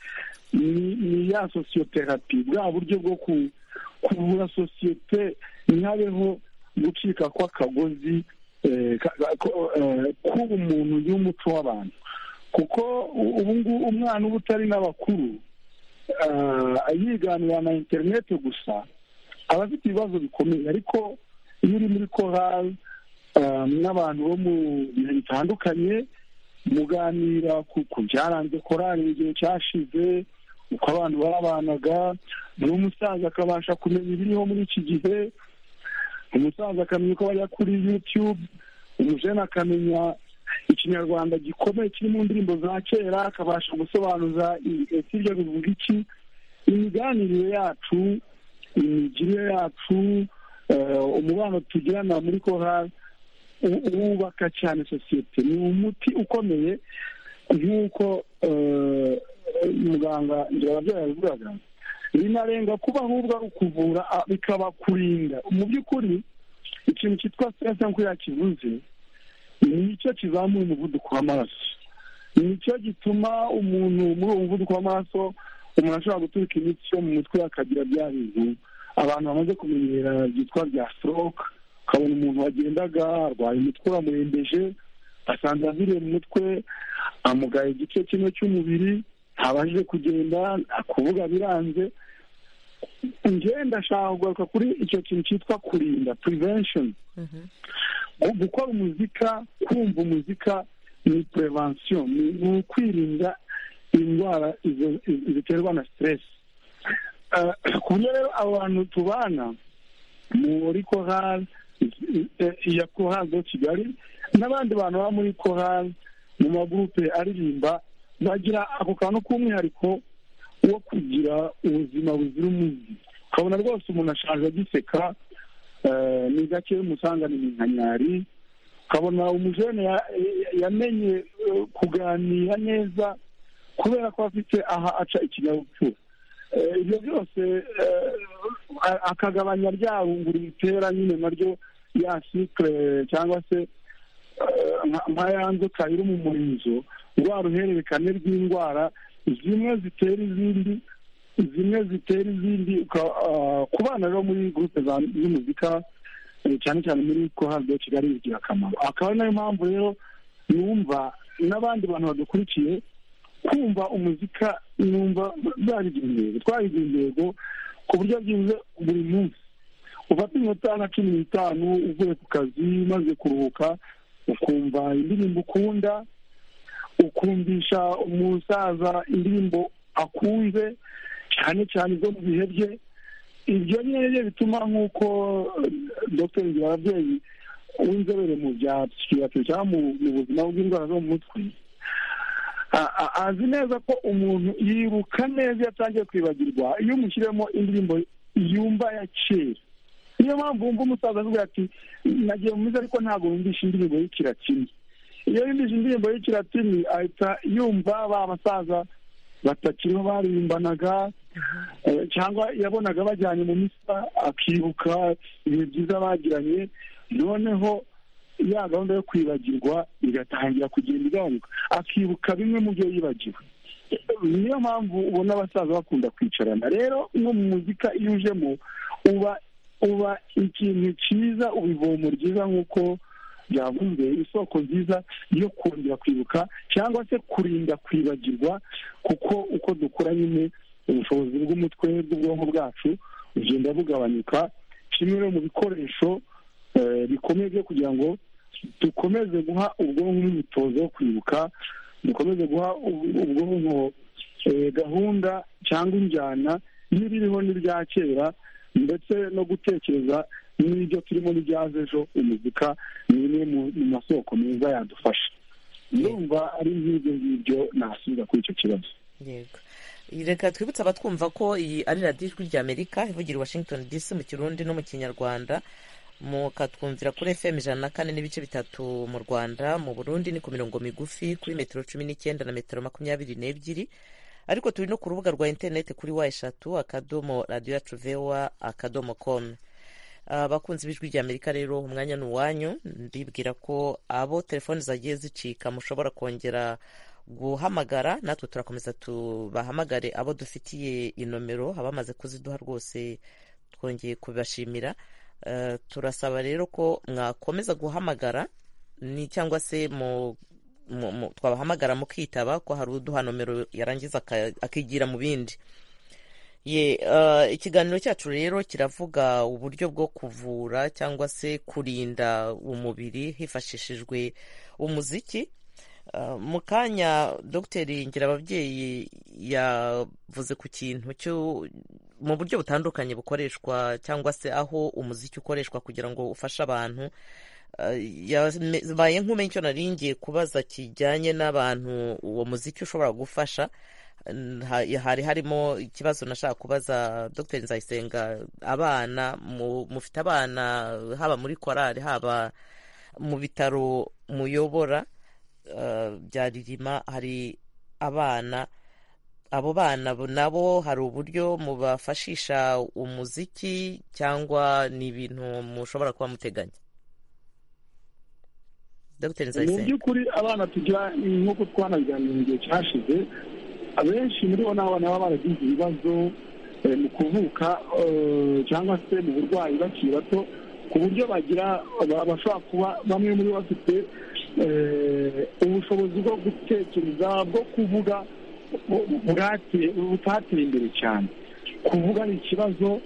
Speaker 3: ni ni ya sosiyoterapi bwa buryo bwo ku- kuvura sosiyete ntihabeho gucika kw'akagozi eh, ka- ka- ko- eh, k'ubumuntu y'umuco w'abantu kuko u- ubu ngubu umwana uba utari n'abakuru eh, yiganira na interineti gusa aba afite ibibazo bikomeye ariko iyo uri muri korali eh, n'abantu bo mu bihe bitandukanye muganira ku ku byaranze korali mu gihe cyashize uko abantu babanaga n'umusaza akabasha kumenya ibiriho muri iki gihe umusaza akamenya uko bajya kuri yutube umujene akamenya ikinyarwanda gikomeye kiri mu ndirimbo za kera akabasha gusobanuza i- ese ibyo bivuga iki imiganirire yacu imigirire yacu eh, umubano tugirana muri korali u- wubaka cyane sosiyete ni umuti ukomeye nk'uko eh, muganga ndirababyeyi yabivugaga binarenga kuba ahubwo ari ukuvura a- bikaba kurinda mu by'ukuri ikintu cyitwa stress nk'uko yakivuze nicyo kizamura umuvuduko w'amaraso nicyo gituma umuntu muri uwo muvuduko w'amaraso umuntu ashobora guturika imitsi yo mu mutwe akagira bya bintu abantu bamaze kumenyera byitwa bya stroke ukabona umuntu wagendaga arwaye umutwe uramurembeje asanze aziriye mu mutwe amugaye igice kimwe cy'umubiri ntabashije kugenda kuvuga biranze njye ndashaka kugaruka kuri icyo kintu cyitwa kurinda prevention gukora umuzika kumva umuzika ni prevention ni ukwirinda indwara ziterwa na stress ku buryo rero abo bantu tubana muri korali ya korali do kigali n'abandi bantu baba muri korali mu magurupe aririmba bagira ako kantu k'umwihariko wo kugira ubuzima buzira umuze ukabona rwose umuntu ashaje agiseka ni gake umusanga ni minkanyari ukabona umujene yamenye kuganira neza kubera ko afite aha aca ikinyabupfura ibyo byose akagabanya rya runguru bitera nyine naryo ya sikire cyangwa se nka yanduka iri mu murizo rwa ruhererekane rw'indwara zimwe zitera izindi zimwe zitera izindi ku bana rero muri gurupe z'umuzika cyane cyane muri korali de kigali bigira akamaro akaba ari nayo mpamvu rero numva n'abandi bantu badukurikiye kumva umuzika numva byabigira intego twabigira intego ku buryo bwiza buri munsi ufata iminota nka cumi n'itanu uvuye ku kazi umaze kuruhuka ukumva indirimbo ukunda ukumvisha umusaza indirimbo akunze cyane cyane zo mu bihe bye ibyo nyine bituma nk'uko dr ababyeyi w'inzobere mu bya psikiyatiri cyangwa mu buzima bw'indwara zo mu mutwe azi neza ko umuntu yibuka neza iyo atangiye kwibagirwa iyo umushyiremo indirimbo yumva ya kera niyo mpamvu wumva umusaza avuga ati nagiye mu mizi ariko ntabwo wumvisha indirimbo y'ikiratini iyo yumvise indirimbo y'ikiratini ahita yumva ba basaza batakiriho baririmbanaga cyangwa yabonaga bajyanye mu misa akibuka ibihe byiza bagiranye noneho ya gahunda yo kwibagirwa igatangira kugenda igabanuka akibuka bimwe mu byo yibagiwe niyo mpamvu ubona abasaza bakunda kwicarana rero nko mu muzika iyo ujemo uba uba ikintu cyiza ubivomo ryiza nk'uko byavuzwe isoko nziza yo kongera kwibuka cyangwa se kurinda kwibagirwa kuko uko dukora nyine ubushobozi bw'umutwe bw'ubwonko bwacu bugenda bugabanyuka kimwe mu bikoresho bikomeye byo kugira ngo dukomeze guha ubwonko imyitozo yo kwibuka dukomeze guha ubwonko gahunda cyangwa injyana n'ibiriho n'ibya kera ndetse no gutekereza n'ibyo turimo n'ibyaza ejo umuzika ni imwe mu masoko meza yadufasha ndumva ari nk'ibyo ngibyo nasubiza kuri icyo kibazo
Speaker 1: yego reka twibutse abatwumva ko iyi ari radiyo ijwi ry'amerika ivugira i washington dc mu kirundi no mu kinyarwanda mukatwumvira kuri efemu ijana na kane n'ibice bitatu mu rwanda mu burundi ni ku mirongo migufi kuri metero cumi n'icyenda na metero makumyabiri n'ebyiri ariko turi no ku rubuga rwa interineti kuri wa eshatu akadomo radiyo yacu vewa akadomo komu abakunzi b'ijwi ry'amerika rero umwanya ni uwanyu ndibwira ko abo telefoni zagiye zicika mushobora kongera guhamagara natwe turakomeza tubahamagare abo dufitiye inomero abamaze kuziduha rwose twongeye kubibashimira turasaba rero ko mwakomeza guhamagara ni cyangwa se mu twabahamagara mu kwitaba ko hari uduha nomero yarangiza akigira mu bindi ye ikiganiro cyacu rero kiravuga uburyo bwo kuvura cyangwa se kurinda umubiri hifashishijwe umuziki mu kanya dogiteri ngira ababyeyi yavuze ku kintu mu buryo butandukanye bukoreshwa cyangwa se aho umuziki ukoreshwa kugira ngo ufashe abantu yabaye nk'umenye icyo naringiye kubaza kijyanye n'abantu uwo muziki ushobora gufasha hari harimo ikibazo nashaka kubaza dr nzayisenga abana mufite abana haba muri korari haba mu bitaro muyobora bya ririma hari abana abo bana nabo hari uburyo mubafashisha umuziki cyangwa ni ibintu mushobora kuba muteganya
Speaker 3: mu by'ukuri abana tugira nk'uko twanabiganira mu gihe cyashize abenshi muri bo ni abana baba baragize ibibazo eh, mu kuvuka eh, cyangwa se mu burwayi bakiri bato ku buryo bagira ba- bashobora kuba bamwe muri bo bafite eh, ubushobozi bwo gutekereza bwo kuvuga bu- bwate- butateye imbere cyane kuvuga ni ikibazo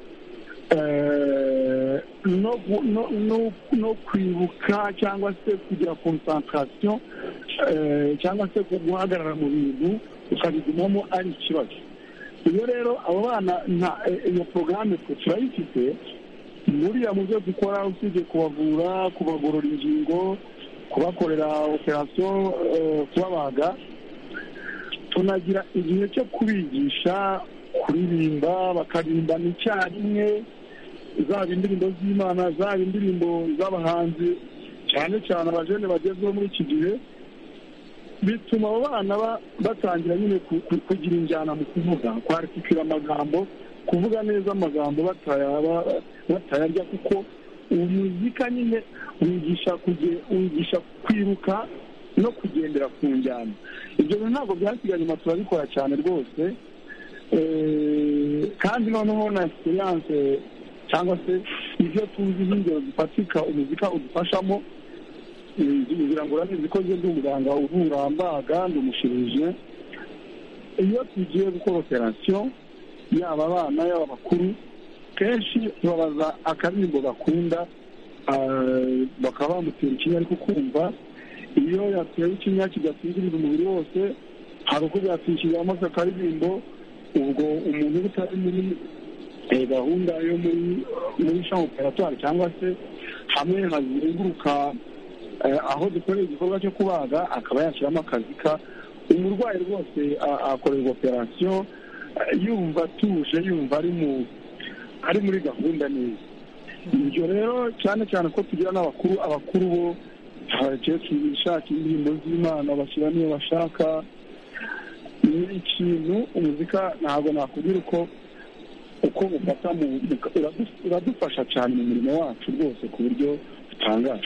Speaker 3: eh, no gu- no- no- no kwibuka cyangwa se kugira konsantarasiyo cyangwa se guhagarara mu bintu ukabigumamo ari ikibazo iyo rero abo bana nta eh, iyo porogaramu twe turayifite buriya mu byo dukora usibye kubavura kubagorora ingingo kubakorera operasiyo eh, kubabaga tunagira igihe cyo kubigisha kuririmba bakaririmba icyarimwe zaba indirimbo z'imana zaba indirimbo z'abahanzi cyane cyane abajene bagezweho muri iki gihe bituma abo bana ba- batangira nyine ku- ku- kugira injyana mu kuvuga kwatikira amagambo kuvuga neza amagambo batayaba- batayarya kuko umuzika nyine wigisha kuge- wigisha kwiruka no kugendera ku njyana ibyo bintu ntabwo byasigaye inyuma turabikora cyane rwose Eh, kandi noneho na siyanse cyangwa se ibyo tuzi nk'ingero zifatika umuzika udufashamo ngira ngo uranizi ko ngeze umuganga uvura mbaga ndi umushirije iyo tugiye gukora operasiyo yaba abana yaba abakuru kenshi tubabaza akaririmbo bakunda ah, bakaba bamutera ikinya ariko kumva iyo yatewe ikinya kidatindiriza umubiri wose hari uko byatwishyuriramo akaririmbo ubwo umuntu uba utari muri eh, gahunda yo muri muri shampo operatwari cyangwa se hamwe hazenguruka eh, aho dukorera igikorwa cyo kubaga akaba yashyiramo akazi ka umurwayi rwose a- akorerwa operasiyo eh, yumva atuje yumva ari mu ari muri gahunda neza ibyo rero cyane cyane ko tugira n'abakuru abakuru bo abakecuru bishakira indirimbo z'imana bashyiramo iyo bashaka ni ikintu umuzika ntabwo nakubwira uko uko mufata mu mu- uradu- uradufasha cyane mu mirimo wacu rwose ku buryo butangaje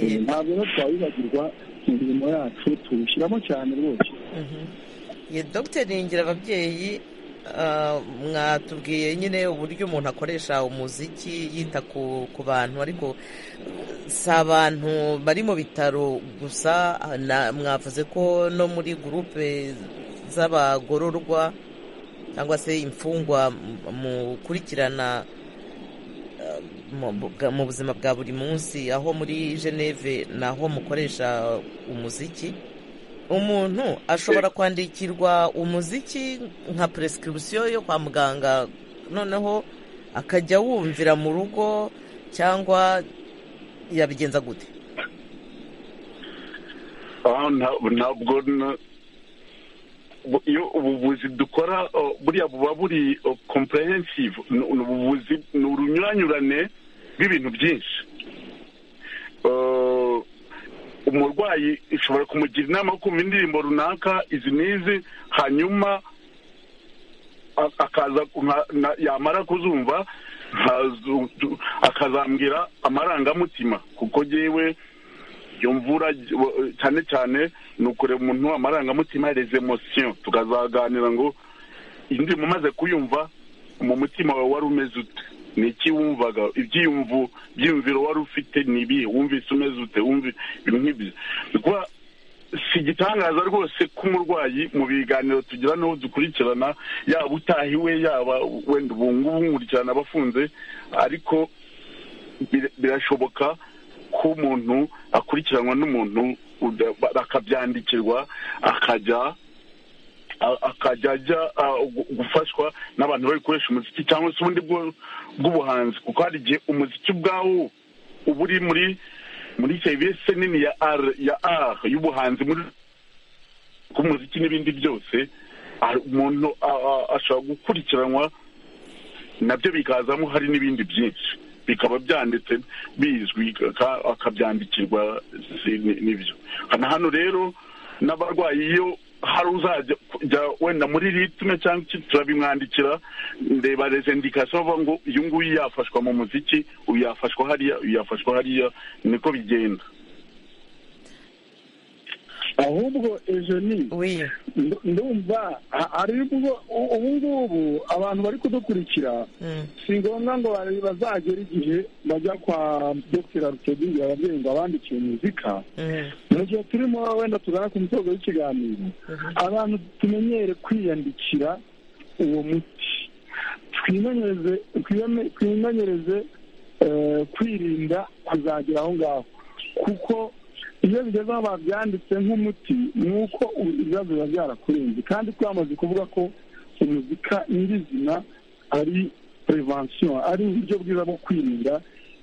Speaker 3: Eh, ntabwo rero twawibagirwa mu mirimo yacu tuwushyiramo cyane rwose
Speaker 1: ye dogiteri ngira ababyeyi ah, mwatubwiye nyine uburyo umuntu akoresha umuziki yita ku ku bantu ariko si abantu bari mu bitaro gusa na- mwavuze ko no muri gurupe z'abagororwa cyangwa se imfungwa mu- mukurikirana ah, mu- bwa- mu buzima bwa buri munsi aho muri geneve naho mukoresha umuziki umuntu ashobora kwandikirwa umuziki nka prescription yo kwa muganga noneho akajya wumvira mu rugo cyangwa yabigenza gute
Speaker 6: Ah, nta- ntabwo na- bu- iyo ubuvuzi dukora oh, buriya buba buri oh, comprehensive ni ni ubuvuzi ni urunyuranyurane rw'ibintu byinshi Eh, umurwayi ishobora kumugira inama yo kumva indirimbo runaka izi n'izi hanyuma a- akaza nka- na- yamara kuzumva nkazu- akazambwira amarangamutima kuko yewe iyo mvura eh, cyane cyane ni ukureba umuntu amarangamutima les emotions tukazaganira ngo indi umaze kuyumva mu mutima wawe wari umeze ute ni iki wumvaga ibyiyumvo byiyumviro wari ufite ni ibihe wumvise umeze ute wumva ibintu nk'ibyo Ni ukuvuga, si igitangaza rwose ko umurwayi mu biganiro tugira n'uwo dukurikirana yaba utahiwe yaba wenda ubu ngubu nkurikirana abafunze ariko bir- birashoboka ko umuntu akurikiranwa n'umuntu uda- ba- bakabyandikirwa akajya a- akajya ajya a, gu- gufashwa n'abantu babikoresha umuziki cyangwa se ubundi bwo- bw'ubuhanzi kuko hari igihe umuziki ubwawo uba uri muri muri serivisi nini ya r ya r y'ubuhanzi muri k'umuziki n'ibindi byose a- umuntu a- a- ashobora gukurikiranwa nabyo bikazamo hari n'ibindi byinshi bikaba byanditse bizwi ka- akabyandikirwa si- ni- n'ibyo na hano rero n'abarwayi iyo hari uzajya kujya wenda muri ritme cyangwa iki turabimwandikira ndeba rezendikasiyo bavuga ngo uyu nguyu yafashwa mu muziki uyu yafashwa hariya uyu yafashwa hariya niko bigenda
Speaker 3: ahubwo ejo ni
Speaker 1: we
Speaker 3: nd- ndumva a- hari ubwo ubu ngubu abantu bari kudukurikira
Speaker 1: Mm.
Speaker 3: si ngombwa ngo bari- bazagere igihe bajya kwa dr rutegira ababyeyi ngo abandikiye muzika
Speaker 1: Mm.
Speaker 3: mu gihe turimo wenda tugana ku musozo w'ikiganiro abantu tumenyere kwiyandikira uwo muti twimenyereze twime- twimenyereze eh, kwirinda kuzagera aho ngaho kuko iyo bigeze aho babyanditse nk'umuti ni uko ubu ibibazo biba byarakurenze kandi twamaze kuvuga ko umuzika nyirizina ari prevention ari uburyo bwiza bwo kwirinda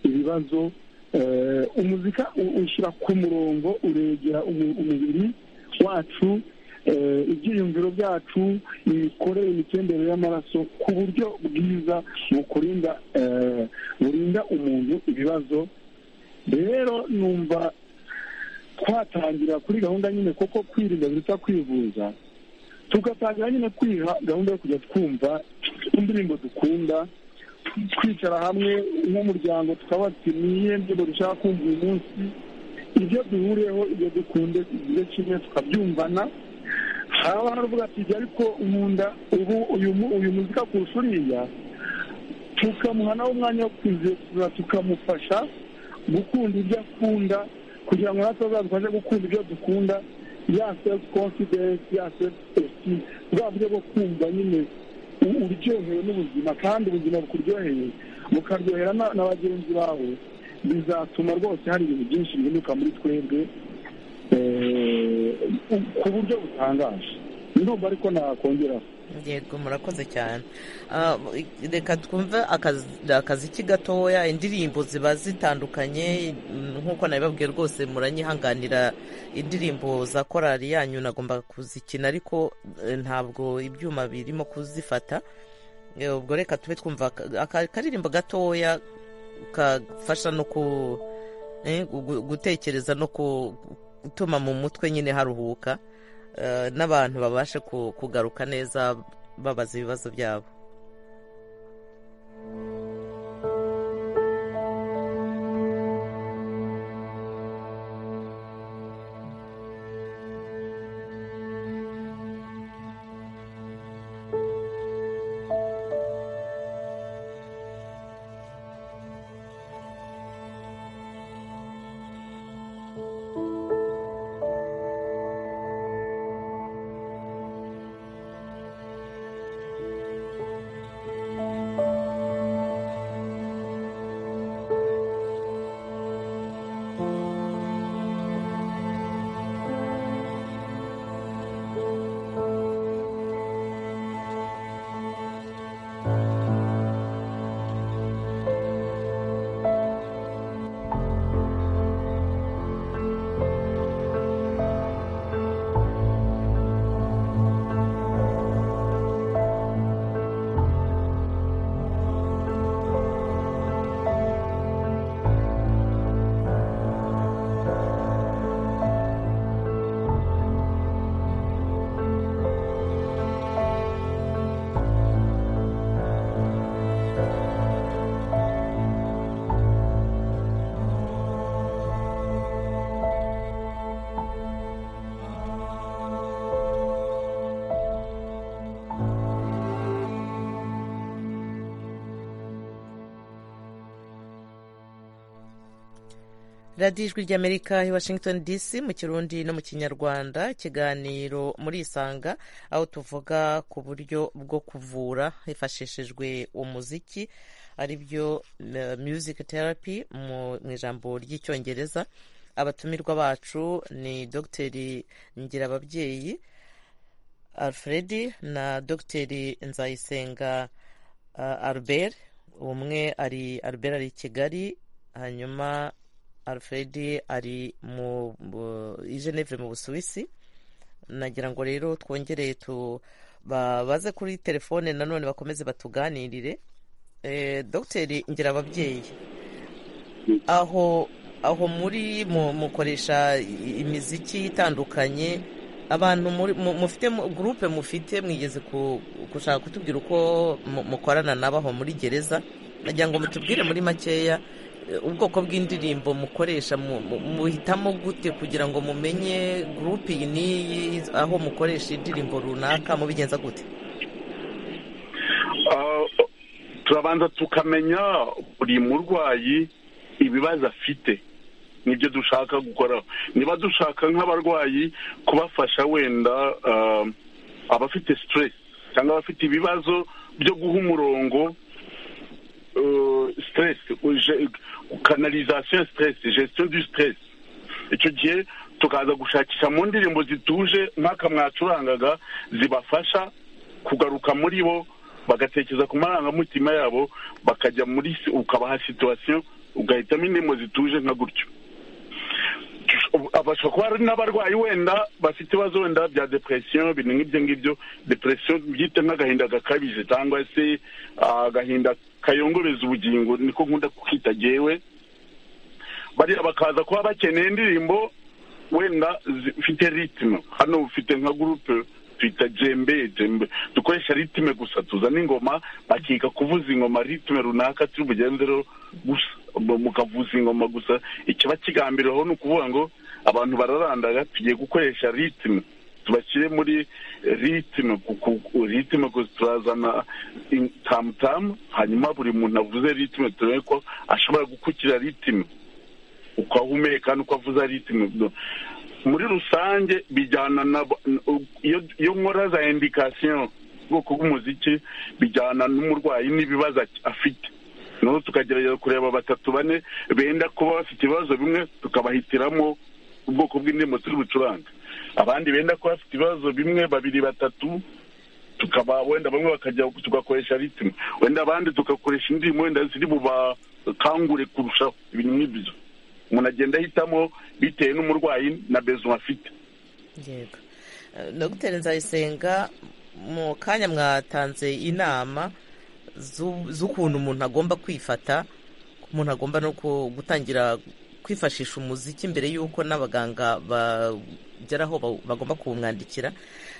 Speaker 3: ibibazo Eh, umuzika u- ushyira ku murongo uregera umu- umubiri wacu eh, ibyiyumviro byacu imikorere imitendere y'amaraso ku buryo bwiza bukurinda eh, burinda umuntu ibibazo rero numva twatangira kuri gahunda nyine kuko kwirinda biruta kwivuza tugatangira nyine kwiha gahunda yo kujya twumva indirimbo dukunda twicara hamwe nk'umuryango tukaba tuti niyo ndirimbo dushaka kumva uyu munsi ibyo duhuriyeho ibyo dukunde ibyo kimwe tukabyumvana haba haravuga ati "Jya ariko nkunda ubu uyu mu- uyu muzika kurusha uriya tukamuha nawe umwanya wo kuzekura tukamufasha gukunda ibyo akunda kugira ngo natwe azadufashe gukunda ibyo dukunda ya self confidence ya self esteem bwa buryo bwo kumva nyine u- uryohewe n'ubuzima kandi ubuzima bukuryoheye bukaryohera na na bagenzi bawe bizatuma rwose hari ibintu byinshi bihinduka muri twebwe eh, u- ku buryo butangaje ndumva ariko nakongeraho
Speaker 1: yego murakoze cyane Ah, reka twumve akazi- akaziki gatoya indirimbo ziba zitandukanye mm, nk'uko nabibabwiye rwose muranyihanganira indirimbo za korari yanyu nagomba kuzikina ariko eh, ntabwo ibyuma birimo kuzifata Eh, ubwo reka tube twumva aka- aka- akaririmbo gatoya kafasha no ku eh, gu- gu- gutekereza no ku- gutuma mu mutwe nyine haruhuka eh, n'abantu babashe ku- kugaruka neza babaza ibibazo byabo radiyo ijwi ry'amerika i washington dc mu kirundi no mu kinyarwanda ikiganiro muri isanga aho tuvuga ku buryo bwo kuvura hifashishijwe umuziki aribyo eh, music therapy mu mu ijambo ry'icyongereza abatumirwa bacu ni dogiteri ngirababyeyi alfred na dogiteri nzayisenga ah, albert umwe ari albert ari i kigali hanyuma alfred ari mu mu- i geneve mu busuwisi nagira ngo rero twongere tu ba- baze kuri telefone nanone bakomeze batuganirire Eh, dogiteri ngira ababyeyi aho aho muri mu- mukoresha i- imiziki itandukanye abantu muri- mu- mufite mu- gurupe mufite mwigeze ku- gushaka kutubwira uko mu- mukorana nabo aho muri gereza nagira ngo mutubwire muri makeya eh, ubwoko bw'indirimbo mukoresha mu- mu- muhitamo gute kugira ngo mumenye gurupe iyi n'iyi aho mukoresha indirimbo runaka mubigenza gute
Speaker 6: Ah, turabanza tukamenya buri murwayi ibibazo afite nibyo dushaka gukora niba dushaka nk'abarwayi kubafasha wenda ah, abafite stress cyangwa abafite ibibazo byo guha umurongo eh, stress uje- canalisation stress gestion du stress icyo gihe tukaza gushakisha mu ndirimbo zituje nk'aka mwacurangaga zibafasha kugaruka muri bo bagatekereza ku marangamutima yabo bakajya muri si- ukabaha situwasiyo ugahitamo indirimbo zituje nka gutyo abashobora kuba ari n'abarwayi wenda bafite ibibazo wenda bya depresiyo ibintu nk'ibyo ngibyo depresiyo byite nk'agahinda gakabije cyangwa se ah, agahinda kayongoreza ubugingo niko nkunda kukita gewe bariya bakaza kuba bakeneye indirimbo wenda zifite ritime hano ufite nka gurupe twita jembe jembe dukoresha ritime gusa tuzana ingoma bakiga kuvuza ingoma ritime runaka turi bugenze rero gusa mu- mukavuza ingoma gusa ikiba kigambiriweho ni ukuvuga ngo abantu bararandaga tugiye gukoresha ritime tubashyire muri ritime kuko ritime gusa turazana in- tamutamu hanyuma buri muntu avuze ritime turebe ko ashobora gukurikira ritime uko ahumeka n'uko avuza ritime muri rusange bijyana na iyo iyo nkora za indikasiyo ubwoko bw'umuziki bijyana n'umurwayi n'ibibazo ak- afite noneho tukagerageza kureba batatu bane benda kuba bafite ibibazo bimwe tukabahitiramo ubwoko bw'indirimbo turi bucuranga abandi benda kuba bafite ibibazo bimwe babiri batatu tukaba wenda bamwe bakajya tugakoresha ritime wenda abandi tugakoresha indirimbo wenda ziri bubakangure kurushaho ibintu nk'ibyo umuntu agenda ahitamo bitewe n'umurwayi na bezo afite
Speaker 1: yego Eh, dogiteri nzayisenga mu kanya mwatanze inama z'u- z'ukuntu umuntu agomba kwifata umuntu agomba no ku- gutangira kwifashisha umuziki mbere y'uko n'abaganga bageraho bagomba kuwumwandikira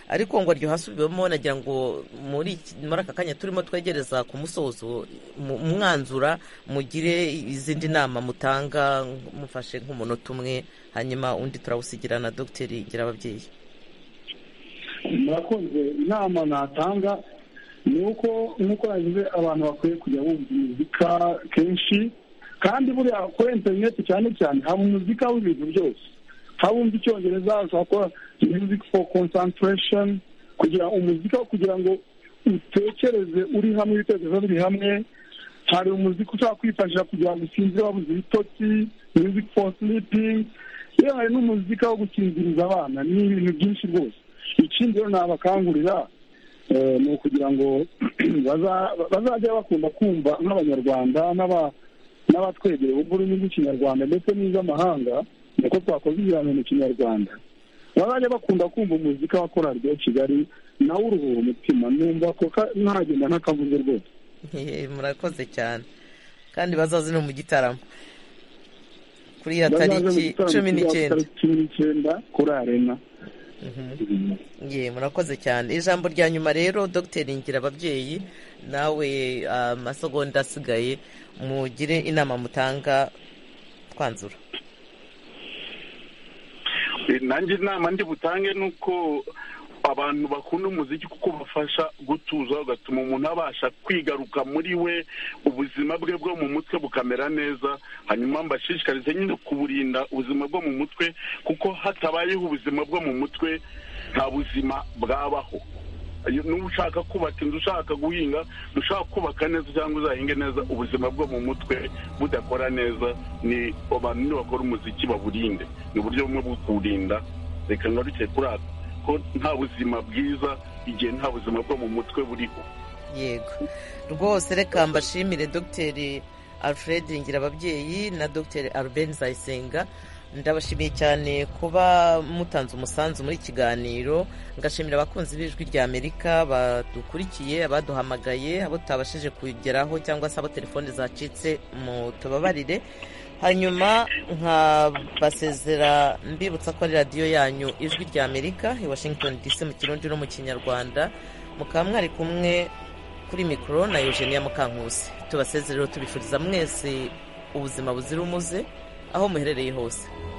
Speaker 1: ariko ngo aryo hasubiwemo nagira ngo muri iki- muri aka kanya turimo twegereza ku musozo mu- umwanzura mugire izindi nama mutanga mufashe nk'umunota umwe hanyuma undi turawusigira na dogiteri ngira ababyeyi
Speaker 3: murakoze inama natanga ni uko nk'uko yavuze abantu bakwiye kujya bumva muzika kenshi kandi buriya kuri interineti cyane cyane haba umuzika w'ibintu byose haba wumva icyongereza ushobora gukora music for concentration kugira umuzika wo kugira ngo utekereze uri hamwe ibitekerezo biri hamwe hari umuziki ushobora kwifashisha kugira ngo usinzire wabuze ibitotsi music for sleeping yewe hari n'umuzika wo gusinziriza abana ni ibintu byinshi rwose ikindi rero nabakangurira eh, ni ukugira ngo baza- bazajya bakunda kumva nk'abanyarwanda n'aba- n'abatwegereye ururimi rw'ikinyarwanda ndetse n'iz'amahanga nuko twakoze ibiganiro mu kinyarwanda bazajya bakunda kumva umuzika wa korali de kigali nawe uruhura umutima numva ko ka- ntagenda ntakavuze rwose
Speaker 1: Hehe, murakoze cyane kandi bazaze no mu gitaramo kuri ya tariki cumi n'icyenda
Speaker 3: cumi n'icyenda kuri arena
Speaker 1: ye murakoze cyane ijambo rya nyuma rero dogiteri ngira ababyeyi nawe ah, amasegonda asigaye mugire inama mutanga twanzura
Speaker 6: Eh, nanjye inama ndi butange ni uko abantu bakunda umuziki kuko bafasha gutuza ugatuma umuntu abasha kwigaruka muri we ubuzima bwe bwo mu mutwe bukamera neza hanyuma mbashishikarize nyine kuburinda ubuzima bwo mu mutwe kuko hatabayeho ubuzima bwo mu mutwe nta buzima bwabaho Iyo- niba ushaka kubaka inzu ushaka guhinga ushaka kubaka neza cyangwa uzahinge neza ubuzima bwo mu mutwe budakora neza ni abantu nibakora umuziki baburinde ni uburyo bumwe bwo kuwurinda reka nka bicaye kuri aka ko nta buzima bwiza igihe nta buzima bwo mu mutwe buriho
Speaker 1: yego rwose reka mbashimire dogiteri alfred ngirababyeyi na dogiteri albert nzayisenga ndabashimiye cyane kuba mutanze umusanzu muri iki kiganiro ngashimira abakunzi b'ijwi rya amerika badukurikiye abaduhamagaye abo tutabashije kugeraho cyangwa se abo telefone zacitse mu tubabarire hanyuma nkabasezera mbibutsa ko ari radiyo yanyu ijwi rya amerika i washington dc mu kirundi no mu kinyarwanda mukaba mwari kumwe kuri mikoro na eugenia mukankusi tubasezerero tubifuriza mwese ubuzima buzira umuze aho muherereye hose